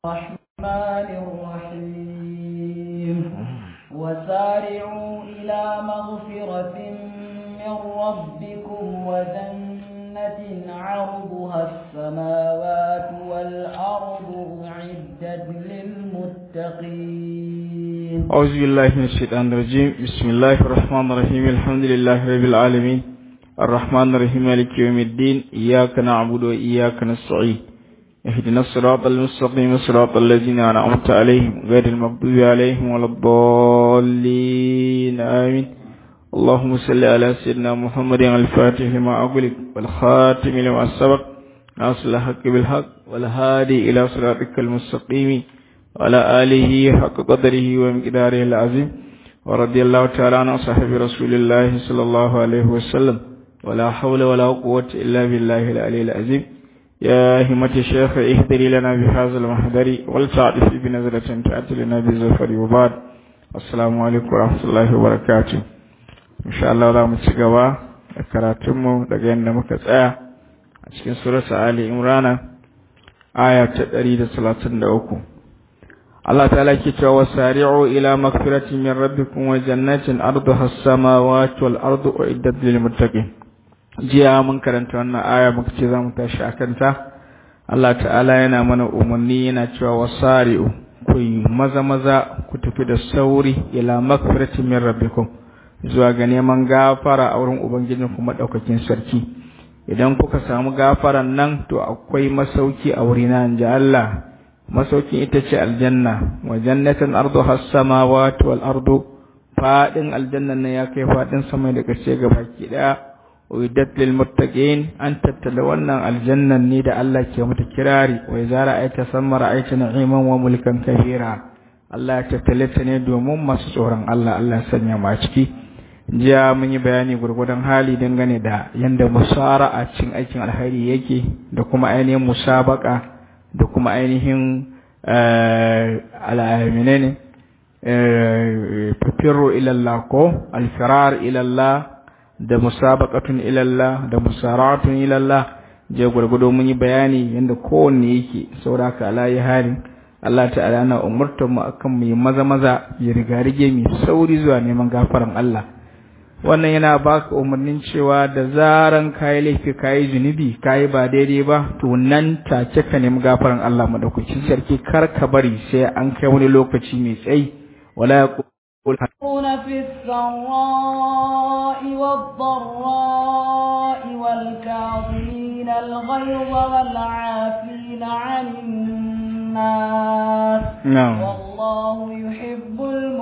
الرحمن الرحيم وسارعوا إلى مغفرة من ربكم وجنة عرضها السماوات والأرض أعدت للمتقين أعوذ بالله من الشيطان الرجيم بسم الله الرحمن الرحيم الحمد لله رب العالمين الرحمن الرحيم مالك يوم الدين إياك نعبد وإياك نستعين اهدنا الصراط المستقيم صراط الذين أنعمت عليهم غير المغضوب عليهم ولا الضالين آمين اللهم صل على سيدنا محمد الفاتح لما أغلق والخاتم لما سبق ناصر الحق بالحق والهادي إلى صراطك المستقيم وعلى آله حق قدره ومقداره العظيم ورضي الله تعالى عن صحابة رسول الله صلى الله عليه وسلم ولا حول ولا قوة إلا بالله العلي العظيم يا همة الشيخ اهدري لنا بهذا المحضر ولتعرف بنظرة تأتي لنا بزفر وبعد السلام عليكم ورحمة الله وبركاته إن شاء الله za mu ci gaba da karatunmu daga yadda muka tsaya a cikin surata Ali Imrana aya ta 133 Allah ta'ala ke cewa wasari'u ila magfiratin min rabbikum wa jannatin arduha as-samawati wal ardu uiddat lil muttaqin jiya mun karanta wannan aya muka ce zamu tashi akan ta Allah ta'ala yana mana umarni yana cewa wasari'u ku yi maza maza ku tafi da sauri ila magfiratin min rabbikum zuwa ga neman gafara a wurin ubangijin kuma daukakin sarki idan kuka samu gafaran nan to akwai masauki a wurina inji Allah masaukin ita ce aljanna wa jannatin arduha as-samawati wal ardu fadin aljannan nan ya kai fadin sama da kace ga baki daya uiddat lil muttaqin an tattala wannan aljannan ne da Allah ke mata kirari wa idza ra'aita samma ra'aita na'iman wa mulkan kabira Allah ya tattale ta ne domin masu tsoron Allah Allah ya sanya mu a ciki jiya mun yi bayani gurgudan hali dangane da yanda musara a cikin aikin alheri yake da kuma ainihin musabaka da kuma ainihin al'amine ne fafirro ilallah ko alfirar ilallah da musabaqatun ilallah da musaratun ilallah je gwargwado mun yi bayani yadda kowanne yake sauraka alayi halin Allah ta'ala na umurtar mu akan mu yi maza maza ya riga rige mu sauri zuwa neman gafaran Allah wannan yana baka umarnin cewa da zaran kayi laifi kayi zunubi kayi ba daidai ba to nan take ka nemi gafaran Allah madaukakin sarki kar ka bari sai an kai wani lokaci mai tsayi wala yaqul في السراء والضراء والكاظمين الغيظ والعافين عن الناس نعم والله يحب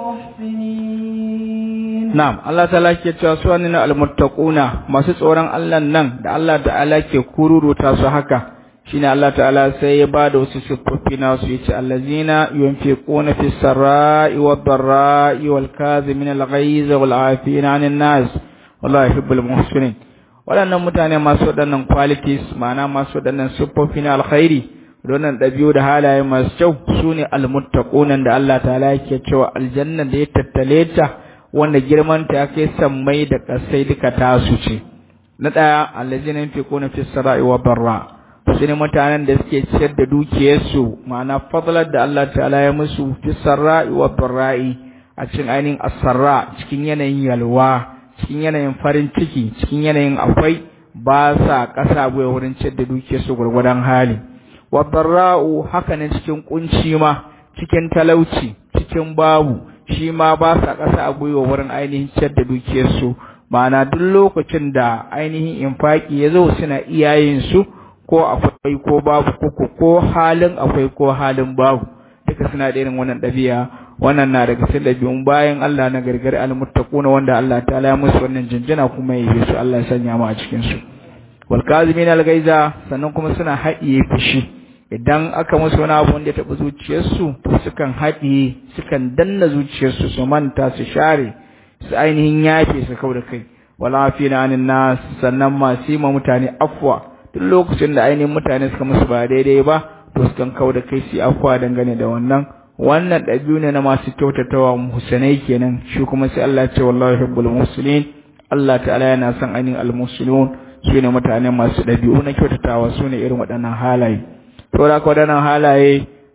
المحسنين Na'am, Allah ta'ala ke cewa su wani na almuttaquna masu tsoron Allah nan da Allah ta'ala ke kururuta su haka shine Allah ta'ala sai ya ba da wasu siffofi na su yace allazina yunfiquna fis sarai wad darai wal kazimin al ghaiz wal afina 'anil nas wallahi yuhibbul muhsinin waɗannan mutane masu waɗannan qualities ma'ana masu waɗannan siffofi na alkhairi da wannan ɗabi'u da halaye masu kyau sune almuttaquna da Allah ta'ala yake cewa aljanna da ya tattale ta wanda girmanta ya kai sammai da ƙasai duka tasu ce na ɗaya allazina yunfiquna fis sarai wa barra su ne mutanen da suke ciyar da dukiyarsu ma'ana fadlar da Allah ta'ala ya musu fis sarai wa barra'i a cikin ainihin asarra cikin yanayin yalwa cikin yanayin farin ciki cikin yanayin akwai ba sa ƙasa gwiwa wurin ciyar da dukiyarsu gwargwadon hali wa barra'u haka ne cikin kunci ma cikin talauci cikin babu shi ma ba sa ƙasa a gwiwa wurin ainihin ciyar da dukiyarsu ma'ana duk lokacin da ainihin infaki ya zo suna iyayensu ko akwai ko babu ko ko halin akwai ko halin babu duka suna da irin wannan ɗabi'a wannan na daga cikin ɗabi'un bayan Allah na gargari almuttaquna wanda Allah ta ya musu wannan jinjina kuma ya yi su Allah ya sanya mu a cikin su wal kazimin al-gaiza sannan kuma suna haɗiye fushi idan aka musu wani abu wanda ya taɓa zuciyarsu to sukan haɗiye sukan danna zuciyarsu su manta su share su ainihin yafe su kau da kai wala fi na anin nas sannan masu yi ma mutane afwa duk lokacin da ainihin mutane suka musu ba daidai ba to sukan kau da kai su afwa dangane da wannan wannan ɗabi'u ne na masu kyautatawa muhsanai kenan shi kuma sai Allah ya ce wallahi yuhibbul muslimin Allah ta'ala yana son ainihin al-muslimun su ne mutane masu ɗabi'u na kyautatawa su ne irin waɗannan halaye to da waɗannan halaye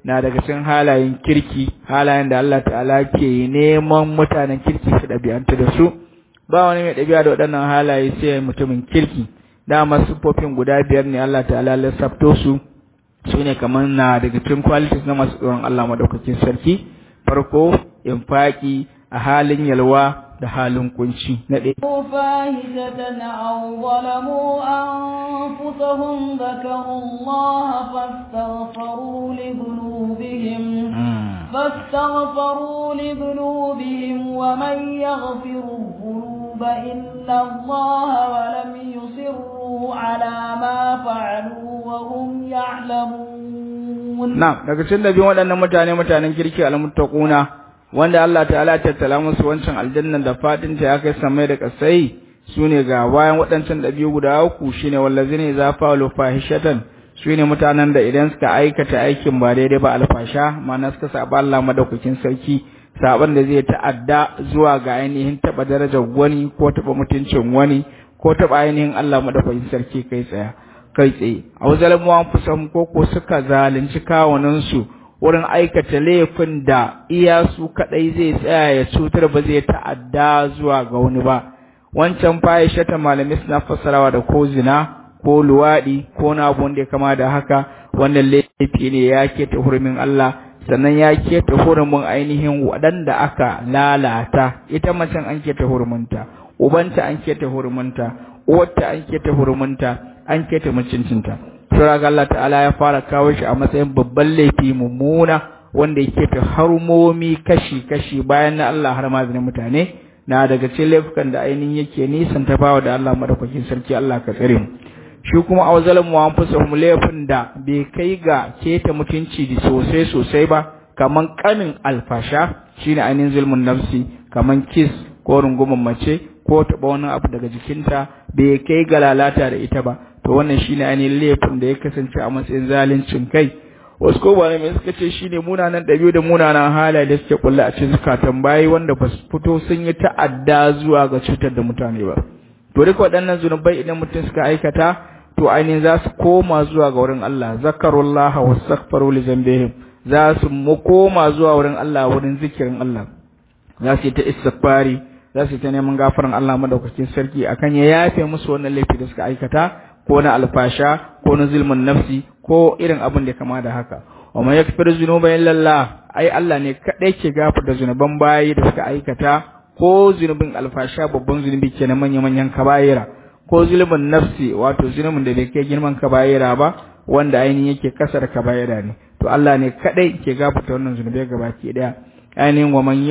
na daga cikin halayen kirki halayen da Allah ta'ala ke neman mutanen kirki su ɗabi'anta da su ba wani mai ɗabi'a da waɗannan halaye sai mutumin kirki dama siffofin guda biyar ne Allah ta'ala lissafto su su ne kamar na daga cikin qualities na masu tsoron Allah madaukakin sarki farko infaki a halin yalwa da halin kunci na ɗaya فاحشة أو ظلموا أنفسهم ذكروا الله فاستغفروا لذنوبهم فاستغفروا لذنوبهم ومن يغفر الذنوب إلا الله ولم يصروا على ما فعلوا وهم يعلمون نعم daga cikin dabi'un waɗannan mutane mutanen kirki al-muttaquna wanda Allah ta'ala ya tattala musu wancan aljannan da fadin ta ya kai samai da kasai sune ga bayan waɗancan dabi'u guda uku shine wallazina idza fa'alu fahishatan sune mutanen da idan suka aikata aikin ba daidai ba alfasha ma'ana suka saba Allah madaukakin sarki saban da zai ta'adda zuwa ga ainihin taba darajar wani ko taba mutuncin wani ko taba ainihin Allah madaukakin sarki kai tsaya kai tsaye a wazalamu an fusan ko ko suka zalunci kawunan su wurin aikata laifin da iya su kadai zai tsaya ya cutar ba zai ta'adda zuwa ga wani ba wancan fahisha ta malamai suna fassarawa da ko zina ko luwadi ko na abu wanda ya kama da haka wannan laifi ne ya keta hurumin Allah sannan ya keta hurumin ainihin waɗanda aka lalata ita macen an keta hurumunta ubanta an keta hurumunta uwarta an keta hurumunta an keta mutuncinta sura ga Allah ta'ala ya fara kawo shi a matsayin babban laifi mummuna wanda ya keta harmomi kashi kashi bayan na Allah har ma mutane na daga cikin laifukan da ainihin yake nisan ta bawa da Allah madaukakin sarki Allah ka tsare mu shi kuma a wazalan mu an fusa mu laifin da bai kai ga keta mutunci da sosai sosai ba kaman kanin alfasha shine ainihin zulmun nafsi kaman kiss ko rungumin mace ko taɓa wani abu daga jikinta bai kai ga lalata da ita ba to wannan shine ainihin laifin da ya kasance a matsayin zaluncin kai wasu ko ba mai suka ce shine munanan ɗabi'u da munanan halaye da suke kulle a cikin zukatan bayi wanda ba su fito sun yi ta'adda zuwa ga cutar da mutane ba to duk waɗannan zunubai idan mutum suka aikata to ainihin za su koma zuwa ga wurin Allah zakarullaha wastaghfaru li zambihim za su mu koma zuwa wurin Allah wurin zikirin Allah za su yi ta istighfari za su yi ta neman gafaran Allah madaukakin sarki akan ya yafe musu wannan laifi da suka aikata ko na alfasha ko na zulmun nafsi ko irin abin da kama da haka wa man yakfir zunuba illa Allah ai Allah ne kadai ke gafarta zunuban bayi da suka aikata ko zunubin alfasha babban zunubi kenan manyan manyan kabaira ko zulmun nafsi wato zunubin da bai kai girman kabaira ba wanda ainihin yake kasar kabaira ne to Allah ne kadai ke gafarta wannan zunubai gabaki daya ainihin wa man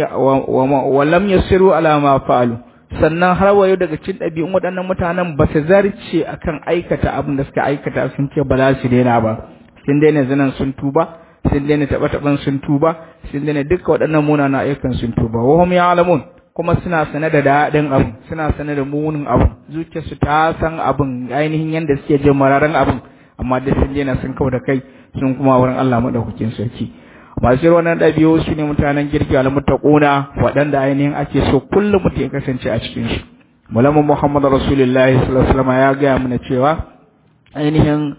wa lam yasiru ala ma fa'alu sannan har wayo daga cikin ɗabi'un waɗannan mutanen ba su zarce akan aikata abin da suka aikata sun ce ba za su daina ba sun daina zinan sun tuba sun daina taɓa taɓan sun tuba sun daina duka waɗannan munanan ayyukan sun tuba wa hum ya'lamun kuma suna sane da daɗin abin suna sane da munin abin zuciyarsu ta san abin ainihin yadda suke jin mararan abin amma da sun daina sun kau da kai sun kuma wurin Allah madaukakin sarki masu irin wannan ɗabi'u su ne mutanen girki almuttaquna waɗanda ainihin ake so kullum mutum ya kasance a cikin su mulamu muhammad rasulullahi sallallahu alaihi wasallam ya gaya mana cewa ainihin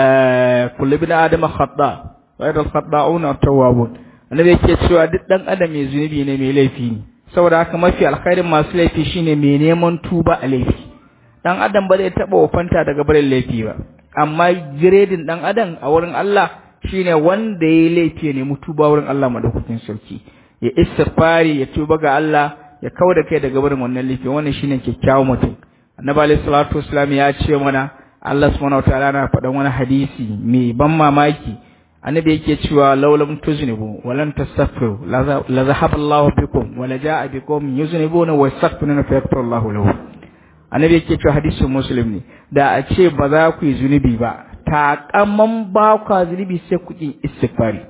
kullu bin adama khata wa yadda khata'una tawwabun annabi yake cewa duk dan adam mai zunubi ne mai laifi ne saboda haka mafi alkhairin masu laifi shine mai neman tuba a laifi dan adam ba zai taba wafanta daga barin laifi ba amma giredin dan adam a wurin Allah shine wanda ya laifi ya nemi tuba wurin Allah madaukakin sarki ya istighfari ya tuba ga Allah ya kauda kai daga barin wannan laifi wannan shine kyakkyawan mutum annabi alaihi salatu wasallam ya ce mana Allah subhanahu wataala na faɗan wani hadisi mai ban mamaki annabi yake cewa laulam tuznibu walan tastaghfiru la zahaba Allah bikum wa la jaa bikum yuznibuna wa yastaghfiruna fa yaghfiru Allah lahu annabi yake cewa hadisin muslim ne da a ce ba za ku yi zunubi ba takamman ba ku zunubi sai ku yi istighfari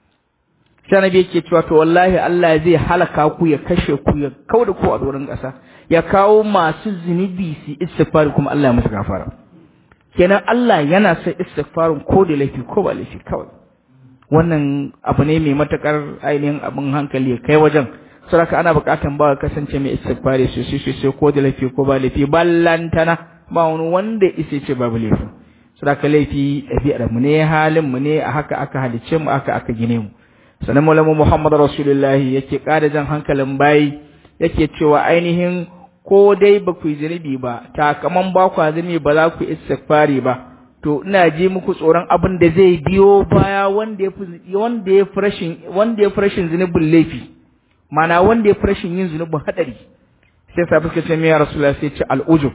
sai annabi yake cewa to wallahi Allah zai halaka ku ya kashe ku ya kauda ku a doron ƙasa ya kawo masu zunubi su istighfari kuma Allah ya musu gafara kenan Allah yana son istighfarin ko da laifi ko ba laifi kawai wannan abu ne mai matakar ainihin abin hankali ya kai wajen saraka ana bukatan ba kasance mai istighfari sosai sosai ko da laifi ko ba laifi ballantana ba wani wanda isa ce babu laifi sadaka laifi ɗabi'ar mu ne halin mu ne a haka aka halice mu aka aka gine mu sannan maulamu Muhammad Rasulullahi yake ƙara jan hankalin bayi yake cewa ainihin ko dai ba ku yi zunubi ba takaman ba ku zunubi ba za ku istighfari ba to ina ji muku tsoron abin da zai biyo baya wanda ya fi wanda ya fi rashin wanda ya fi rashin zunubin laifi mana wanda ya fi rashin yin zunubin hadari sai sa fuska ce mai rasulullah sai ce al'ujub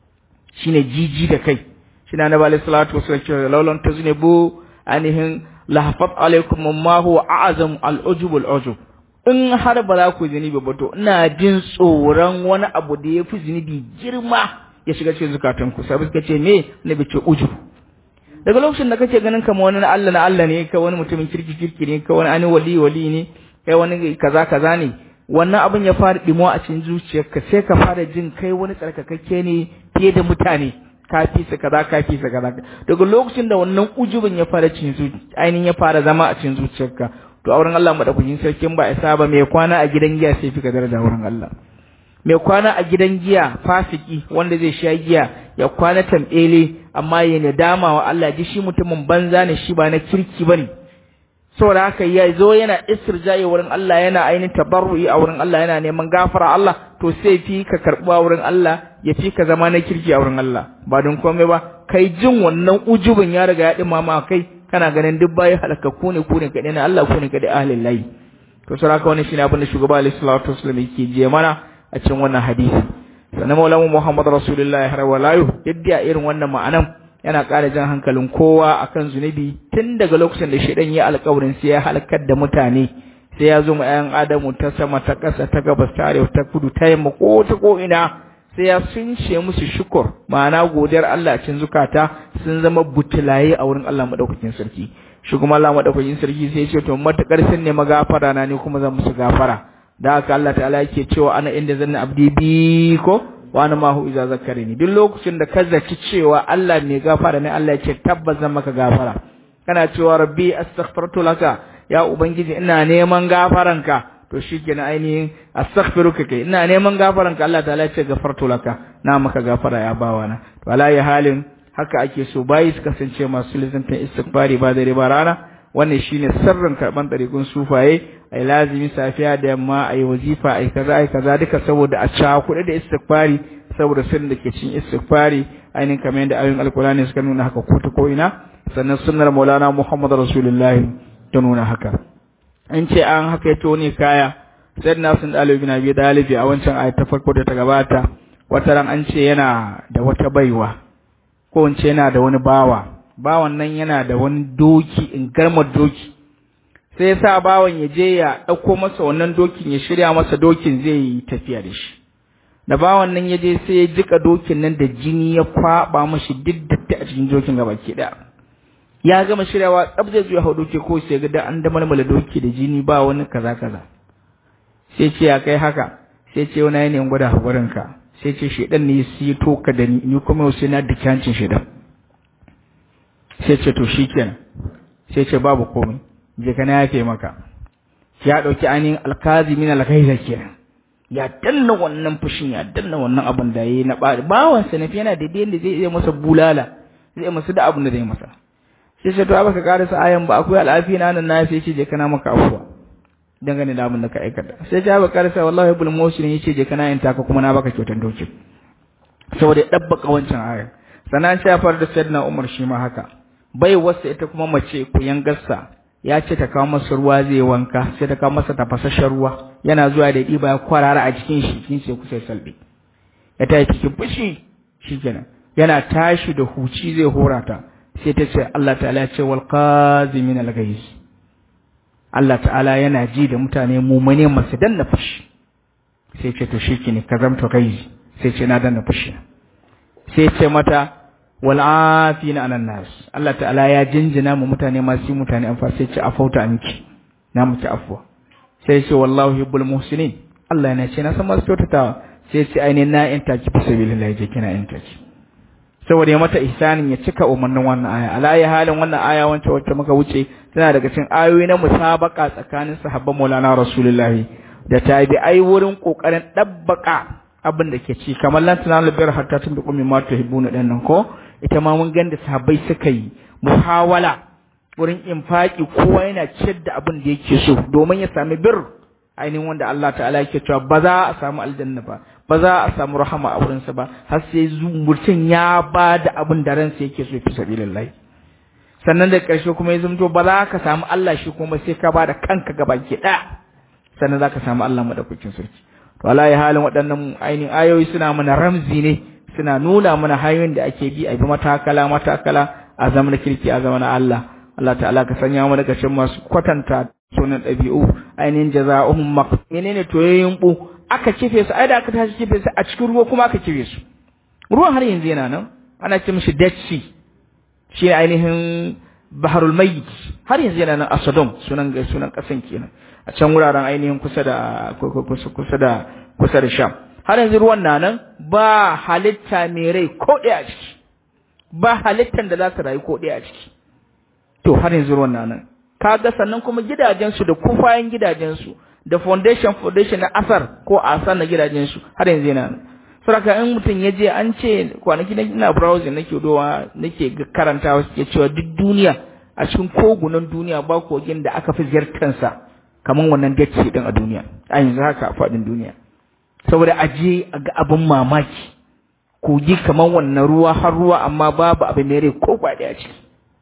shine jiji da kai shine annabi alaihi salatu wasallam ce laulan taznibu anihin lahafat alaikum ma huwa a'zam al'ujub al'ujub in har ba za ku zunubi ba to ina jin tsoron wani abu da ya fi zunubi girma ya shiga cikin zukatanku sai suka ce me nabi ce ujub daga lokacin da kake ganin kamar wani na Allah na Allah ne ka wani mutumin kirki kirki ne ka wani ani wali wali ne kai wani kaza kaza ne wannan abin ya fara dimo a cikin zuciyarka sai ka fara jin kai wani tsarkakakke ne fiye da mutane ka fi su kaza ka fi su kaza daga lokacin da wannan ujubin ya fara cin ainihin ya fara zama a cikin zuciyarka to auren Allah madaukakin sarkin ba isa ba mai kwana a gidan giya sai fi ka daraja wurin Allah mai kwana a gidan giya fasiki wanda zai sha giya ya kwana tambele amma ya nadama wa Allah ji shi mutumin banza ne shi ba na kirki bane saboda haka ya zo yana istirjaye wurin Allah yana ainihin tabarru'i a wurin Allah yana neman gafara Allah to sai fi ka karɓa wurin Allah ya fi ka zama na kirki a wurin Allah ba don komai ba kai jin wannan ujubin ya riga ya dimama kai kana ganin duk bayi halakakku ne ku ne kaɗai na Allah ku ne kaɗai ahlin layi to saboda haka wannan shine abin da shugaba alaihi salatu wasallam yake je mana a cikin wannan hadisi sannan maulamu Muhammad Rasulullahi har walayu yadda irin wannan ma'anan yana ƙara jan hankalin kowa akan zunubi tun daga lokacin da shaidan ya alƙawarin sai ya halakar da mutane sai ya zo ma ƴan adamu ta sama ta ƙasa ta gabas ta arewa ta kudu ta yamma ko ta ko ina sai ya sunce musu shukur ma'ana godiyar Allah a cikin zukata sun zama butulaye a wurin Allah madaukakin sarki shi kuma Allah madaukakin sarki sai ya ce to matakar sun ne magafara na ne kuma zan musu gafara da haka Allah ta'ala yake cewa ana inda zanna abdi bi ko wa ana mahu iza zakarini duk lokacin da ka zaci cewa Allah mai gafara ne Allah ya ce tabbas zan maka gafara kana cewa rabbi astaghfirtu laka ya ubangiji ina neman gafaranka to shikenan ainihin astaghfiruka kai ina neman gafaranka Allah ta'ala ya ce gafartu laka na maka gafara ya bawa na to ala ya halin haka ake so bayi su kasance masu lizantan istighfari ba dare ba rana wannan shine sirrin karban ɗariƙun sufaye ai lazimi safiya da yamma ai wazifa ai kaza ai kaza duka saboda a ca kuɗi da istighfari saboda sirrin da ke cikin istighfari ainihin kamar yadda ayoyin alkurani suka nuna haka ko ta ko ina sannan sunnar maulana muhammad rasulullahi ta nuna haka an ce an haka yato ne kaya sai na sun ɗalibi na biyu ɗalibi a wancan ayat ta farko da ta gabata wata ran an ce yana da wata baiwa ko in ce yana da wani bawa bawan nan yana da wani doki in garma doki sai sa bawan ya je ya ɗauko masa wannan dokin ya shirya masa dokin zai yi tafiya da shi da bawan nan ya je sai ya jika dokin nan da jini ya kwaba mashi duk datti a cikin dokin gaba ke ɗaya ya gama shiryawa tsab zai zuwa hau doki ko sai ga da an da malmala doki da jini ba wani kaza kaza sai ce ya kai haka sai ce wani yanayin gwada hakurin ka sai ce shedan ne ya to ka da ni ni kuma sai na daki hancin shedan sai ce to shikenan sai ce babu komai je kana yafe maka ya dauki ainihin alkazimin alghaiza kenan ya danna wannan fushin ya danna wannan abin da yayi na bari bawan sa nafi yana daidai da zai iya masa bulala zai masa da abin da zai masa sai ce to a baka karasa ayan ba akwai al'afi na nan na sai ce je kana maka afuwa dangane da abin da ka aikata sai ta baka karasa wallahi ibn musin yace je kana yin taka kuma na baka kyautan doki saboda ya dabbaka wancan aya sannan sai far da sayyidina umar shi ma haka bai wasa ita kuma mace ku yangarsa ya ce ta kawo masa ruwa zai wanka sai ta kawo masa tafasasshen ruwa yana zuwa da ɗiba ya kwarara a cikin shi kin sai kusa salbe ya tayi cikin fushi shikenan yana tashi da huci zai hora ta sai ta ce Allah ta'ala ya ce wal qazimin al ghaiz Allah ta'ala yana ji da mutane mumune masu danna fushi sai ce to shikenan ka zamta ghaiz sai ce na danna fushi sai ce mata wal afina anan nas Allah ta'ala ya jinjina mu mutane masu mutane amfa sai ce afauta miki na miki afwa sai ce wallahu yuhibbul muhsinin Allah yana ce na san masu kyautatawa sai ce ainihin na in taki fi sabilillah je kina in taki saboda ya mata ihsanin ya cika umarnin wannan aya ala ya halin wannan aya wancan wacce muka wuce tana daga cikin ayoyi na musabaka tsakanin sahabban Maulana Rasulullah da tabi'ai wurin kokarin dabbaka abin da ke ci kamar lan tunalu bir hatta tun bi qumi ma tuhibbuna dan nan ko ita ma mun ganda sahabbai suka yi muhawala wurin infaki kowa yana ciyar da abin da yake so domin ya sami bir ainihin wanda Allah ta'ala yake cewa ba za a samu aljanna ba ba za a samu rahama a wurinsa ba har sai mutum ya ba da abin da ransa yake so fi sabilillahi sannan da ƙarshe kuma ya zamto ba za ka samu Allah shi kuma sai ka ba da kanka gaba ke ɗaya sannan za ka samu Allah madaukakin sarki to wallahi halin waɗannan ainihin ayoyi suna mana ramzi ne suna nuna mana hanyoyin da ake bi a bi matakala matakala a zaman kirki a zaman Allah Allah ta'ala ka sanya mu daga cikin masu kwatanta sunan ɗabi'u ainihin jaza'uhum maq menene toyoyin bu aka kife su ai da aka tashi kife su a cikin ruwa kuma aka kife su ruwan har yanzu yana nan ana ce mishi dead sea shi ainihin baharul mayyit har yanzu yana nan a Sodom sunan sunan kasan kenan a can wuraren ainihin kusa da kusa da kusa da Sham har yanzu ruwan na nan ba halitta mai rai ko ɗaya a ciki ba halittan da za su rayu ko ɗaya a ciki to har yanzu ruwan na nan kaga sannan kuma gidajensu da kufayen gidajensu da foundation foundation na asar ko asar na gidajensu har yanzu yana nan saboda in mutum ya je an ce kwanaki na ina browsing nake dowa nake karantawa suke cewa duk duniya a cikin kogunan duniya ba kogin da aka fi ziyartansa kamar wannan dace din a duniya a yanzu haka a faɗin duniya saboda a je a ga abin mamaki kogi kamar wannan ruwa har ruwa amma babu abin mai rai ko ba ɗaya ciki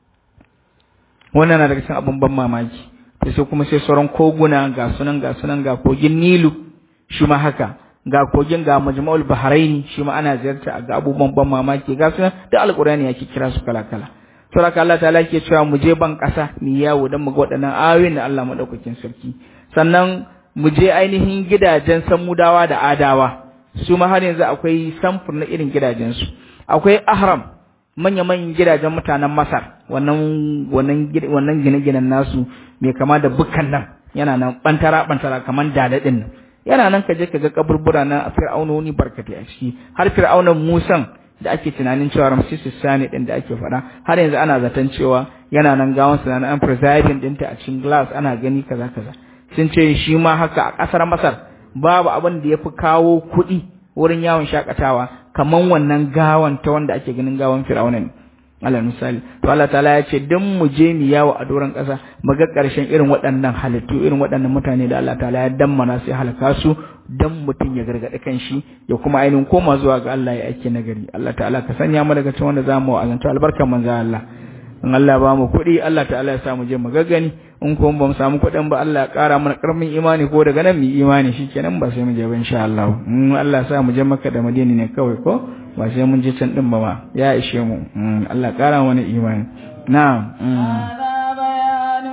wannan na daga cikin abin ban mamaki to sai kuma sai sauran koguna ga sunan ga sunan ga kogin Nilu shi ma haka ga kogin ga Majma'ul Bahraini shi ma ana ziyarta ga abubuwan ban mamaki ga sunan da Alƙur'ani yake kira su kala kala to haka Allah ta'ala ke cewa mu je ban ƙasa mu yawo dan mu ga waɗannan ayoyin da Allah madaukakin sarki sannan mu je ainihin gidajen samudawa da adawa su ma har yanzu akwai samfur na irin gidajensu akwai ahram manya-manyan gidajen mutanen Masar wannan wannan wannan gine-ginen nasu mai kama da bukkan nan yana nan bantara bantara kaman daladin nan yana nan ka je ka ga kaburbura na fir'aunoni barkatai a ciki har fir'aunan Musan da ake tunanin cewa Ramses Sani din da ake faɗa har yanzu ana zaton cewa yana nan gawan sa na an preserving dinta a cikin glass ana gani kaza kaza sun ce shi ma haka a ƙasar Masar babu abin da yafi kawo kuɗi wurin yawon shakatawa kaman wannan gawan ta wanda ake ganin gawan fir'auna ne alal misali to Allah ta'ala ya ce dan mu je mu yawo a doron ƙasa mu ga ƙarshen irin waɗannan halittu irin waɗannan mutane da Allah ta'ala ya dammana sai halaka su dan mutum ya gargaɗi kanshi ya kuma ainihin koma zuwa ga Allah ya aike nagari Allah ta'ala ka sanya mu daga cikin wanda zamu wa'azanta albarkan manzo Allah in Allah ba mu kuɗi Allah ta'ala ya sa mu je mu gaggani in kuma ba mu samu kuɗin ba Allah ya ƙara mana ƙarfin imani ko daga nan mu imani shikenan ba sai mu je ba insha Allah in Allah ya sa mu je Makka da Madina ne kawai ko ba sai mun je can din ba ma ya ishe mu Allah ya ƙara mana imani na'am هذا بيان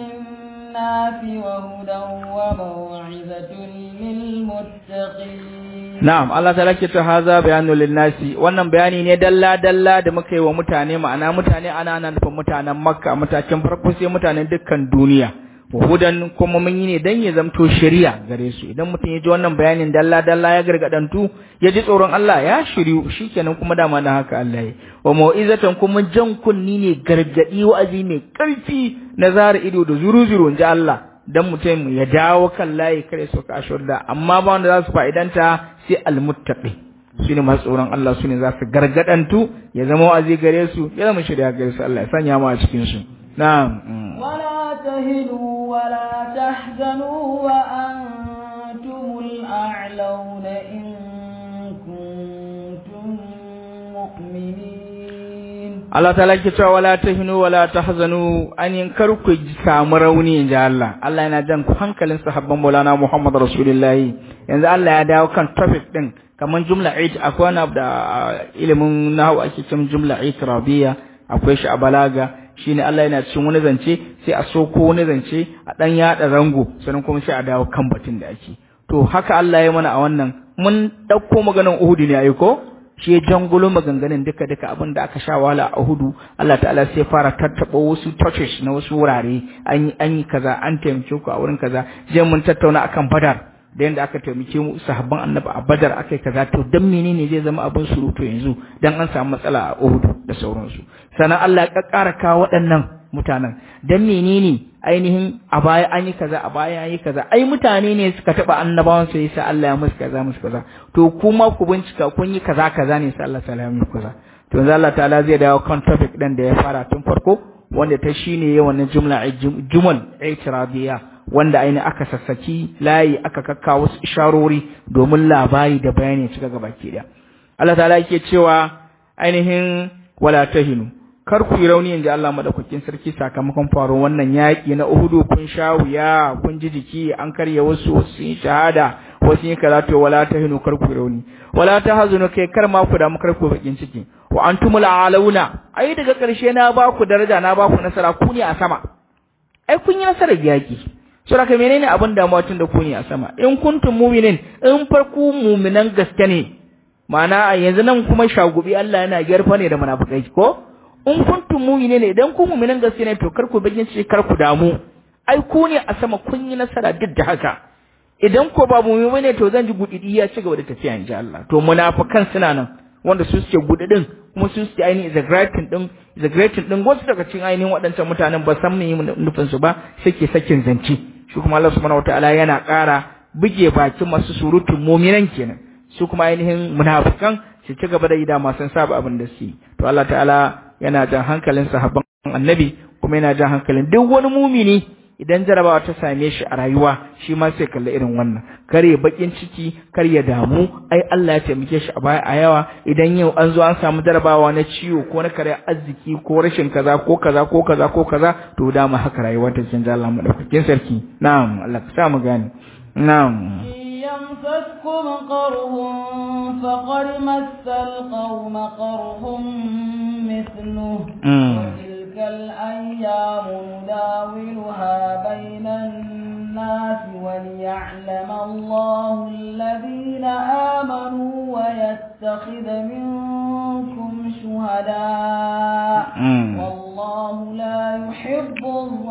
للناس وهدى وموعظة للمتقين Na'am, Allah ta lake ta haza bayanu linnasi, wannan bayani ne dalla-dalla da muka yi wa mutane ma'ana mutane ana nan nufin mutanen Makka matakin farko sai mutanen dukkan duniya. Hudan kuma mun yi ne dan ya zamto shari'a gare su. Idan mutum ya ji wannan bayanin dalla-dalla ya gargadantu, ya ji tsoron Allah ya shiryu, shikenan kuma dama da haka Allah ya. Wa mau'izatan kuma jan kunni ne gargadi wa'azi mai ƙarfi na zara ido da zuru-zuru in ji Allah. dan mutum ya dawo kan layi kare su ka ashurda amma ba wanda za su fa'idanta sai almuttaqi su ne masu tsoron Allah su ne za su gargadantu ya zama wa'azi gare su ya zama shirya gare su Allah ya sanya mu a cikin su na'am ولا تهنوا ولا تحزنوا وأنتم الأعلون إن كنتم مؤمنين Allah ta lake cewa wala tahinu wala tahzanu an yin kar ku samu rauni inji Allah Allah yana jan ku hankalin sahabban Maulana Muhammad Rasulullahi yanzu Allah ya dawo kan topic din kaman jumla ait akwai wani da ilimin nahwu ake cewa jumla ait rabiya akwai shi a balaga shine Allah yana cikin wani zance sai a soko wani zance a dan yada zango sannan kuma sai a dawo kan batun da ake to haka Allah ya mana a wannan mun dauko maganar Uhud ne ayi ko shi ya jangulo maganganun duka duka abin da aka sha wala a hudu Allah ta'ala sai fara tattaɓa wasu touches na wasu wurare an yi an yi kaza an taimake ku a wurin kaza je mun tattauna akan badar da yanda aka taimake mu sahabban annabi a badar aka yi kaza to dan menene zai zama abin surutu yanzu dan an samu matsala a Uhud da sauransu sannan Allah ya kakkara kawo waɗannan mutanen dan menene ainihin a baya an yi kaza a baya an yi kaza ai mutane ne suka taba annabawan su yasa Allah ya musu kaza musu kaza to kuma ku bincika kun yi kaza kaza ne sai Allah sallallahu alaihi kaza to yanzu Allah ta'ala zai dawo kan topic din da ya fara tun farko wanda ta shine yawan jumla jumal i'tiradiya wanda aini aka sassaki layi aka kakka wasu isharori domin labari da bayani cika gaba ke da Allah ta'ala yake cewa ainihin wala tahinu kar ku yi rauni inda Allah madaukakin sarki sakamakon faro wannan yaƙi na Uhudu kun sha wuya kun ji jiki an karya wasu wasu sun shahada wasu yin karatu wala tahinu kar ku yi rauni wala tahzunu kai kar ma ku damu kar ku bakin ciki wa antumul alauna ai daga ƙarshe na ba ku daraja na ba ku nasara ku ne a sama ai kun yi nasarar yaƙi sura ka menene abin damuwa tun da ku ne a sama in kuntum mu'minin in farku mu'minan gaske ne ma'ana yanzu nan kuma shagubi Allah yana gyarfa ne da munafikai ko in kuntum mu'minin idan ku mu'minan gaske ne to kar ku bakin ciki kar ku damu ai ku ne a sama kun yi nasara duk da haka idan ko ba mu'min ne to zan ji gudidi ya ci gaba da tafiya in ji Allah to munafikan suna nan wanda su suke gudidin kuma su suke ainihin exaggerating din exaggerating din wasu daga cikin ainihin waɗancan mutanen ba san me nufin su ba suke sakin zance shi kuma Allah subhanahu wataala yana ƙara buge bakin masu surutun mu'minan kenan su kuma ainihin munafikan su ci gaba da yi dama sun saba abin da su yi to Allah ta'ala yana jan hankalin sahabban annabi kuma yana jan hankalin duk wani mumini idan jarabawa ta same shi a rayuwa shi ma sai kalla irin wannan kar ya bakin ciki kar ya damu ai Allah ya taimake shi a baya a yawa idan yau an zo an samu jarabawa na ciwo ko na kare arziki ko rashin kaza ko kaza ko kaza ko kaza to dama haka rayuwa ta canza Allah madaukakin sarki na'am Allah ka sa mu gane na'am يمسسكم قرح فقد مس القوم قرح مثله وتلك الأيام نداولها بين الناس وليعلم الله الذين آمنوا ويتخذ منكم شهداء والله لا يحب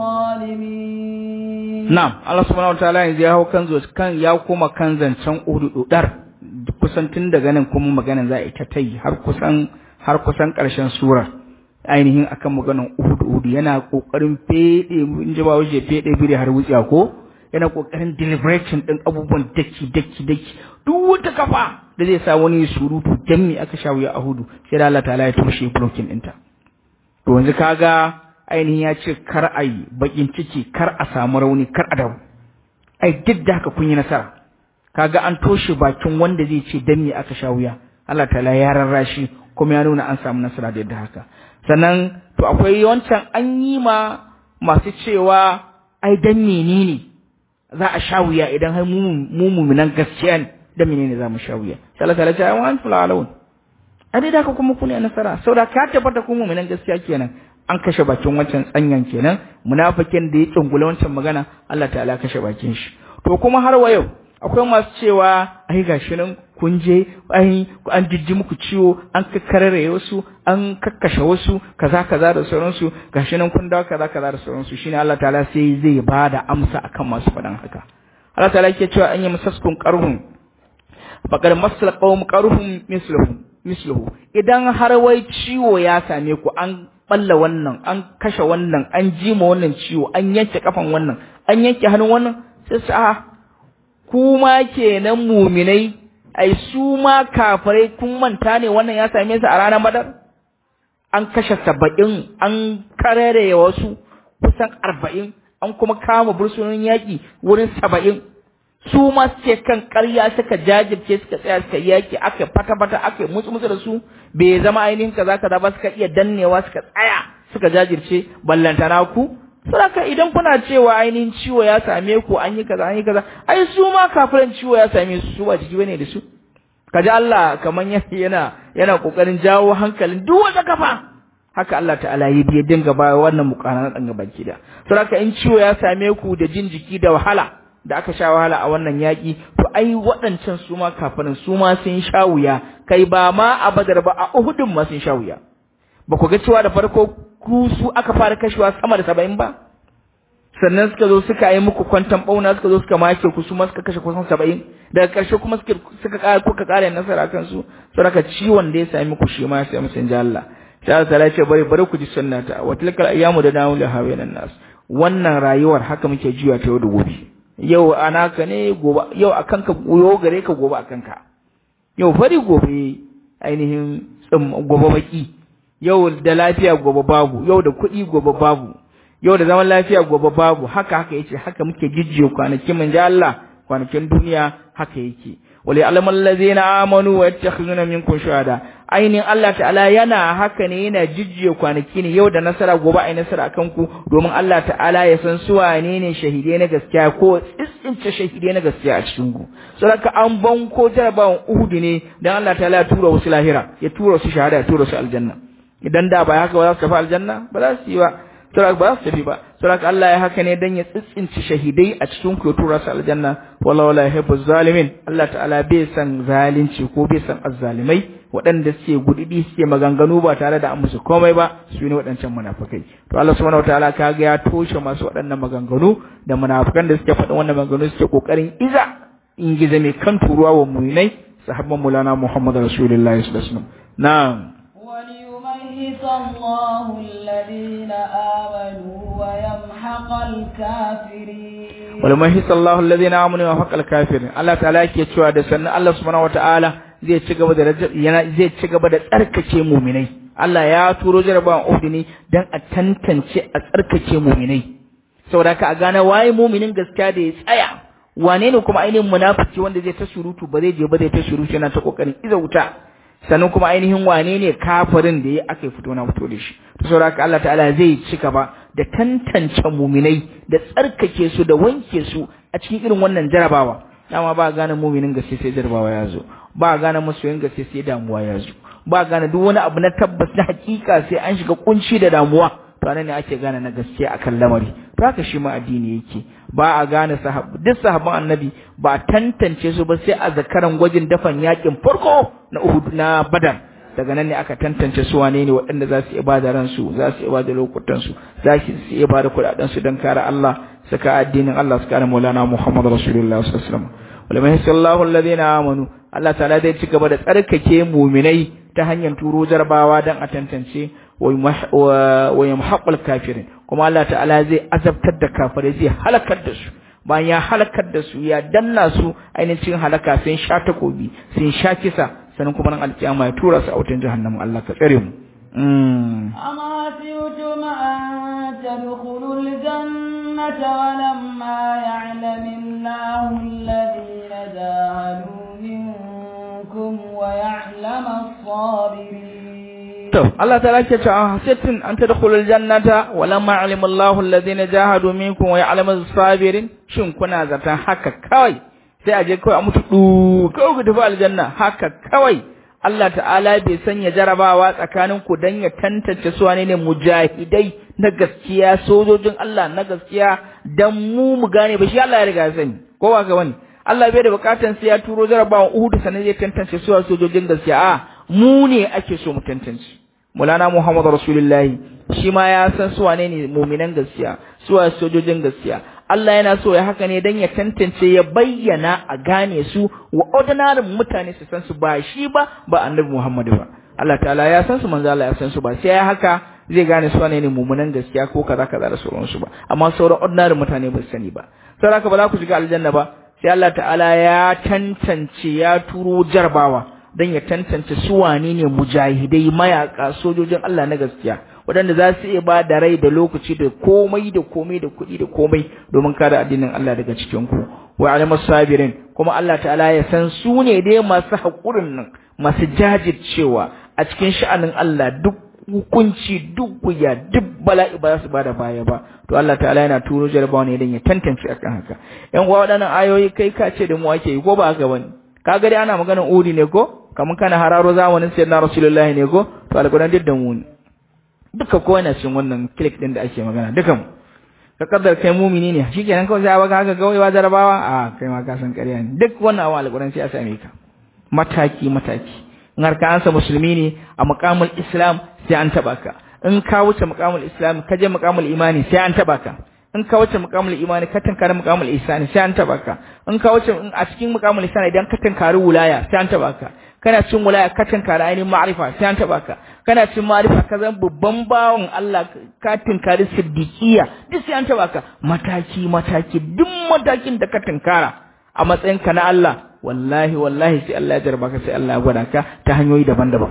الظالمين نعم الله سبحانه وتعالى yanzu ya hau kan kan ya koma kan zancen ududar kusan tun daga nan kuma maganan za a ita ta yi har kusan har kusan ƙarshen surar ainihin akan maganan Uhud Uhud yana kokarin fede in ji ba waje fede bire har wutsiya ko yana kokarin deliberation din abubuwan daki daki daki duk wata kafa da zai sa wani surutu dan me aka shawo ya Uhud sai da Allah ta'ala ya tushe blocking ɗinta to yanzu kaga ainihin ya ce kar a yi bakin ciki kar a samu rauni kar a dawo ai duk da haka kun yi nasara kaga an toshe bakin wanda zai ce dan me aka sha wuya Allah ta'ala ya rarrashi kuma ya nuna an samu nasara da yadda haka sannan to akwai wancan an yi ma masu cewa ai dan menene za a sha wuya idan har mu mu mu'minan gaskiya ne dan menene za mu sha wuya sai Allah ta'ala ya ce ai wa antum la'alun a dai da haka kuma kun yi nasara saboda ka tabbata ku mu'minan gaskiya kenan an kashe bakin wancan tsanyan kenan munafikin da ya tsungula wancan magana Allah ta'ala kashe bakin shi to kuma har wa yau akwai masu cewa ai gashi nan kun je ai an jijji muku ciwo an kakkarare wasu an kakkashe wasu kaza kaza da sauransu gashi nan kun dawo kaza kaza da sauransu shine Allah ta'ala sai zai bada amsa akan masu faɗan haka Allah ta'ala yake cewa an yi musaskun qarhun faqad masal qawm qarhum misluhu misluhu idan har wai ciwo ya same ku an balla wannan an kashe wannan an jima wannan ciwo an yanke kafan wannan an yanke hannun wannan sai su a kuma kenan muminai ai su ma kafirai kun manta ne wannan ya same su a ranar badar an kashe saba'in an karere wasu kusan arba'in an kuma kama bursunan yaƙi wurin saba'in su ma suke kan ƙarya suka jajirce suka tsaya suka yaƙi aka fata-fata aka musu musu da su bai zama ainihin kaza kaza ba suka iya dannewa suka tsaya suka jajirce ballantana ku Saka idan kuna cewa ainihin ciwo ya same ku an yi kaza an yi kaza ai su ma kafiran ciwo ya same su su ba jiki bane da su kaji Allah kaman yana yana kokarin jawo hankalin duk wata kafa haka Allah ta'ala ya biya dinga ba wannan mukanan dan gaban kida saka in ciwo ya same ku da jin jiki da wahala da aka sha wahala a wannan yaki to ai waɗancan su ma kafirin su ma sun sha wuya kai ba ma a Badar ba a Uhudun ma sun sha wuya ba ku ga cewa da farko ku su aka fara kashewa sama da saba'in ba sannan suka zo suka yi muku kwantan bauna suka zo suka make ku su ma suka kashe kusan saba'in daga ƙarshe kuma suka suka ƙara kuka ƙara nasara kan su saboda ciwon da ya sami ku shi ma sai musun ji Allah sai Allah ta ce bari bari ku ji sunnata wa tilkal ayyamu da dawu hawanan nas wannan rayuwar haka muke juya ta yau da gobe yau anaka ne gobe yau akan ka yau gare ka gobe akan ka yau fari gobe ainihin gobe baki yau da lafiya gobe babu yau da kuɗi gobe babu yau da zaman lafiya gobe babu haka haka yace haka muke jijjiyo kwanakin mun ji Allah kwanakin duniya haka yake wali alamal ladzina amanu wa yattakhizuna minkum shuhada ainin Allah ta'ala yana haka ne yana jijjiyo kwanaki ne yau da nasara gobe ai nasara akan ku domin Allah ta'ala ya san su wane ne shahidai na gaskiya ko tsintsince shahidai na gaskiya a cikin ku saboda an banko jarabawan Uhud ne dan Allah ta'ala ya tura wasu lahira ya tura su shahada ya tura su aljanna idan da ba haka ba za su tafi aljanna ba za su yi ba saboda ba za su tafi ba saboda Allah ya haka ne dan ya tsitsinci shahidai a cikin ku ya tura su aljanna wala wala yuhibbu zalimin Allah ta'ala bai san zalunci ko bai san azzalimai waɗanda suke gududi suke maganganu ba tare da an musu komai ba su ne waɗancan munafukai to Allah subhanahu wataala kaga ya toshe masu waɗannan maganganu da munafukan da suke faɗin wannan maganganu suke kokarin iza in giza mai kan turuwa wa mu'minai sahabban mulana Muhammad rasulullahi sallallahu alaihi wasallam na'am وليميت الله الذين آمنوا ويمحق الكافرين وليميت الله الذين آمنوا ويمحق الكافرين الله تعالى yake cewa da sannan Allah subhanahu wataala zai ci gaba da yana zai ci gaba da tsarkake mu'minai Allah ya turo jarabawan Uhud ne dan a tantance a tsarkake mu'minai saboda ka a gane waye mu'minin gaskiya da ya tsaya wane ne kuma ainihin munafiki wanda zai ta surutu ba zai je ba zai ta surutu yana ta kokarin iza wuta sannan kuma ainihin wane ne kafirin da ya aka fito na fito da shi to saboda haka Allah ta'ala zai ci gaba da tantance muminai da tsarkake su da wanke su a cikin irin wannan jarabawa dama ba gane muminin gaske sai jarabawa ya zo ba gane masoyin gaske sai damuwa ya zo ba gane duk wani abu na tabbas na hakika sai an shiga kunci da damuwa to anan ne ake gane na gaske akan lamari to haka shi ma addini yake ba a gane sahab duk sahabban annabi ba tantance su ba sai a zakaran gwajin dafan yakin farko na Uhud na Badar daga nan ne aka tantance su wane ne waɗanda za su ibada ransu za su ibada lokutan su za su ibada kuɗaɗen su don kare Allah saka addinin Allah su kare Maulana Muhammad Rasulullah sallallahu alaihi wasallam walamai sallahu alladhina amanu Allah ta'ala zai ci gaba da tsarkake muminai ta hanyar turo jarbawa dan a tantance wa yamhaqul kafirin kuma Allah ta'ala zai azabtar da kafirai zai halakar da su bayan ya halakar da su ya danna su ainihin halaka sun sha takobi sun sha kisa sannan kuma nan alkiyama ya tura su a wutan jahannam Allah ka tsare mu أما سيتم أن تدخلوا الجنة ولما يعلم الله الذين جاهدوا منكم ويعلم الصابرين to Allah ta lake cewa hasitin an tadkhulul jannata walamma alima Allahu alladhina jahadu minkum wa ya'lamu as-sabirin shin kuna zatan haka kawai sai aje kawai a mutu du kawai ku tafi aljanna haka kawai Allah ta'ala bai sanya jarabawa tsakanin ku dan ya tantance su wane ne mujahidai na gaskiya sojojin Allah na gaskiya dan mu mu gane ba shi Allah ya riga ya sani ko ba ga wani Allah bai da bukatan sai ya turo jarabawan Uhud sanan zai tantance su sojojin gaskiya a mu ne ake so mu tantance Mulana Muhammad Rasulullahi shi ma ya san su wane ne muminan gaskiya su wa sojojin gaskiya Allah yana so ya haka ne dan ya tantance ya bayyana a gane su wa ordinary mutane su san su ba shi ba ba Annabi Muhammad ba Allah ta'ala ya san su manzo Allah ya san su ba sai ya haka zai gane su wane ne muminan gaskiya ko kaza kaza da sauransu ba amma sauran ordinary mutane ba su sani ba saboda haka ba za ku shiga aljanna ba sai Allah ta'ala ya tantance ya turo jarbawa don ya tantance su wane ne mujahidai mayaka sojojin Allah na gaskiya waɗanda za su iya ba da rai da lokaci da komai da komai da kuɗi da komai domin kare addinin Allah daga cikin ku wa alamas sabirin kuma Allah ta'ala ya san su ne dai masu haƙurin nan masu jajircewa a cikin sha'anin Allah duk hukunci duk wuya duk bala'i ba za su bada baya ba to Allah ta'ala yana turo jarabawa ne don ya tantance akan haka yan uwa waɗannan ayoyi kai ka ce da mu ake yi ko ba haka bane kaga dai ana maganar udi ne ko kamar kana hararo zamanin sayyidina rasulullahi ne ko to alquran duk da mu ne duka ko yana cikin wannan click din da ake magana duka mu ka kaddar kai mumini ne shikenan kawai sai baka haka gawayewa jarabawa a kai ma ka san ƙarya ne duk wannan abu alquran sai a same ka mataki mataki in har ka ansa musulmi ne a muqamul islam sai an taba ka in ka wuce muqamul islam ka je muqamul imani sai an taba ka in ka wuce muqamul imani ka tankari muqamul ihsani sai an taba ka in ka wuce a cikin muqamul ihsani idan ka tankari wilaya sai an taba ka kana cin wilaya ka tankari ainihin ma'rifa sai an taba ka kana cin ma'rifa ka zan babban bawon Allah ka tankari siddiqiya duk sai an taba ka mataki mataki duk matakin da ka tankara a matsayin ka na Allah wallahi wallahi sai Allah ya jarba ka sai Allah ya gwada ka ta hanyoyi daban-daban